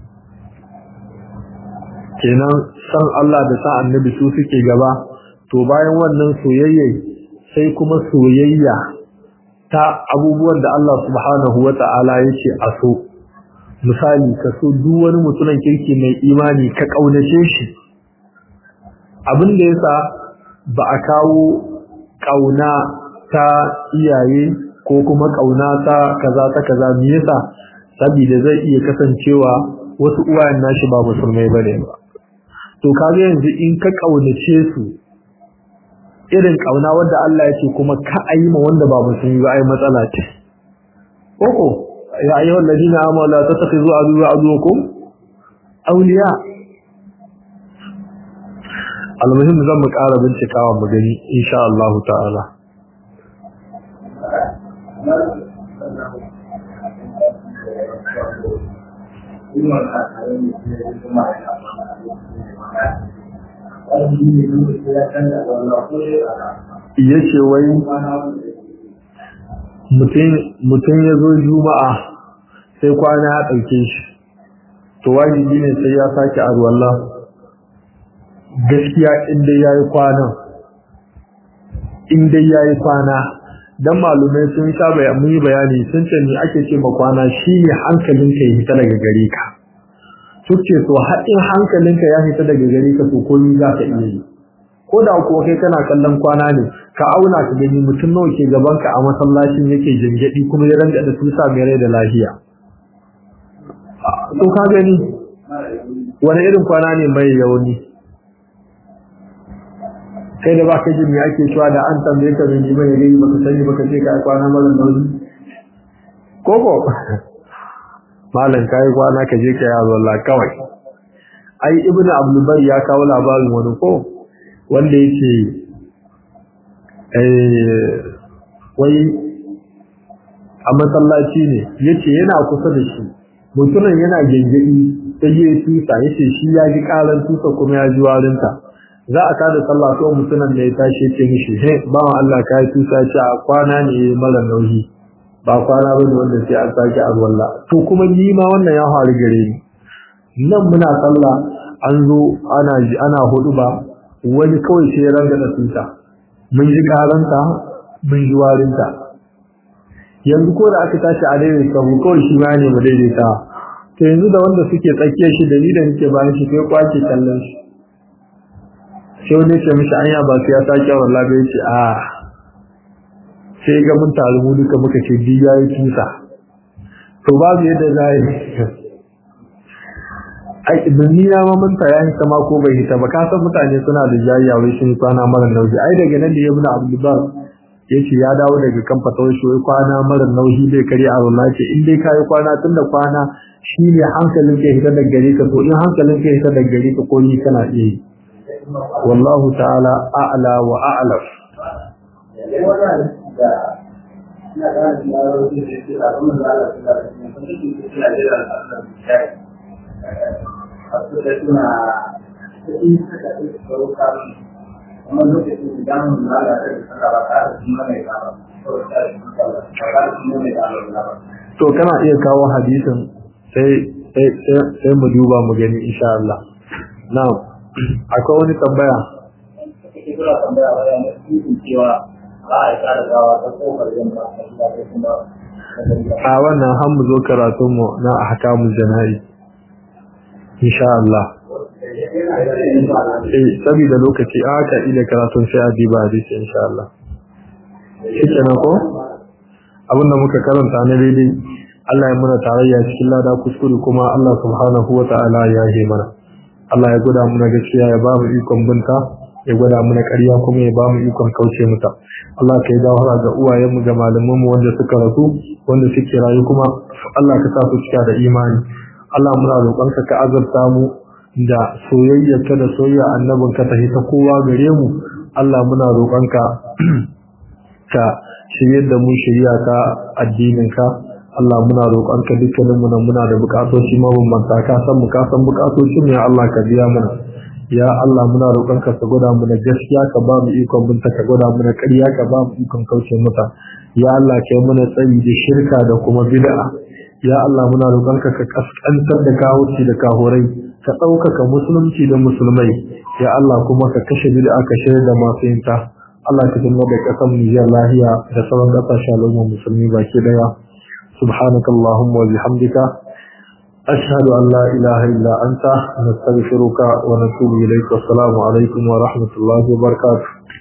kenan san Allah da san annabi su suke gaba to bayan wannan soyayya sai kuma soyayya ta abubuwan da Allah subhanahu wata'ala yake a so misali ka so duk wani mutumin kirki mai imani ka kaunace shi abin da yasa ba a kawo kauna ta iyaye ko kuma kauna ta kaza ta kaza me yasa saboda zai iya kasancewa wasu uwayen nashi ba musulmai bane ba to kaga yanzu in ka kaunace su irin kauna wanda Allah ya ce kuma ka ayi ma wanda ba musulmi ba ai matsala ce koko ya ayyuha alladina amanu la tattakhizu aduwwa aduwwakum awliya almuhim zan mu ƙara bincikawa mu gani insha Allah ta'ala ya ce wai mutum ya zo juma'a sai kwana ya ɗauke shi to wajibi ne sai ya sake arwallah gaskiya inda ya yi kwanan inda ya yi kwana don malumai sun sha mun yi bayani sun ce ne ake ce kwana shi ne hankalinka ya fita daga gare ka suke to haɗin hankalinka ya fita daga gare ka to komi za ka iya yi ko da kuwa kai kana kallon kwana ne ka auna ka gani mutum nawa ke gaban ka a masallacin yake jangadi kuma ya ranga da tusa mai rai da lafiya to ka gani wani irin kwana ne mai yauni kai da baka jin ya ake cewa da an tambaye ka mai mai gani baka sani baka ce kai kwana mara nauyi koko malam kai kwana ka je ka yazo Allah kawai ai ibnu abdul bari ya kawo labarin wani ko wanda yake eh wai a masallaci ne yace yana kusa da shi mutumin yana gengedi sai ya tusa yace shi ya ji karan tusa kuma ya ji warinta za a kada sallah ko mutumin da ya tashi ce mishi he bawan Allah ka yi tusa ce a kwana ne mara nauyi ba kwana ba ne wanda sai an sake alwala to kuma ni ma wannan ya faru gare ni nan muna sallah an zo ana ji ana hudu ba wani kawai sai ya ranga da tusa mun ji karanta mun ji warinta yanzu ko da aka tashi a daidai sabu kawai shi ma ne mu daidaita to yanzu da wanda suke tsakiyar shi da ni da nake bayan shi sai kwace kallon shi sai wani ce mishi anya ba sai ya sake wallahi bai ce a sai ga mun taru mu duka muka ce bi yayi tusa to babu yadda za yi ai ni na ma mun taya shi ma ko bai hita ba ka san mutane suna da jayya wai shi kwana mara nauyi ai daga nan da ibnu abdullah yace ya dawo daga kan fatawar shi wai kwana mara nauyi bai kare a wallahi ce in dai kai kwana tunda kwana shine hankalin ka hita daga gare ka to in hankalin ka hita daga gare ka ko ni kana iya yi wallahu ta'ala a'la wa a'lam to kana iya kawo hadisin sai sai mu duba mu gani insha Allah na'am akwai wani tambaya a wannan han mu zo karatunmu na ahkamul jana'i insha Allah eh saboda lokaci aka ila karatun sai a diba hadisi insha Allah shikenan ko abinda muka karanta na daidai Allah ya muna tarayya cikin lada kuskure kuma Allah subhanahu wa ta'ala ya yi mana Allah ya gwada muna gaskiya ya ba mu ikon binta ya gwada muna ƙarya kuma ya ba mu ikon kauce mata Allah ka yi gawara ga uwayenmu ga malamanmu wanda suka rasu wanda suke rayu kuma Allah ka sa su cika da imani Allah muna roƙonka ka azabta mu da soyayyarka da soyayya annabinka ta ta kowa gare mu Allah muna roƙonka ka shiryar da mu shirya ka addininka Allah muna roƙonka dukkanin mu muna da buƙatoci mabambanta ka san mu ka san buƙatocin ya Allah ka biya mana ya Allah muna roƙonka ka gwada mu na gaskiya ka ba mu ikon binta ka gwada mu na ƙarya ka ba mu ikon kauce mata ya Allah kai mana tsari da shirka da kuma bid'a ya Allah muna roƙonka ka kaskantar da kawuci da kahorai ka ɗaukaka musulunci da musulmai ya Allah kuma ka kashe bid'a ka shirya da masu yinta Allah ka tunna da ƙasar Nijar lahiya da sauran ƙasashen al'ummar musulmi baki daya سبحانك اللهم وبحمدك أشهد أن لا إله إلا أنت نستغفرك ونتوب إليك والسلام عليكم ورحمة الله وبركاته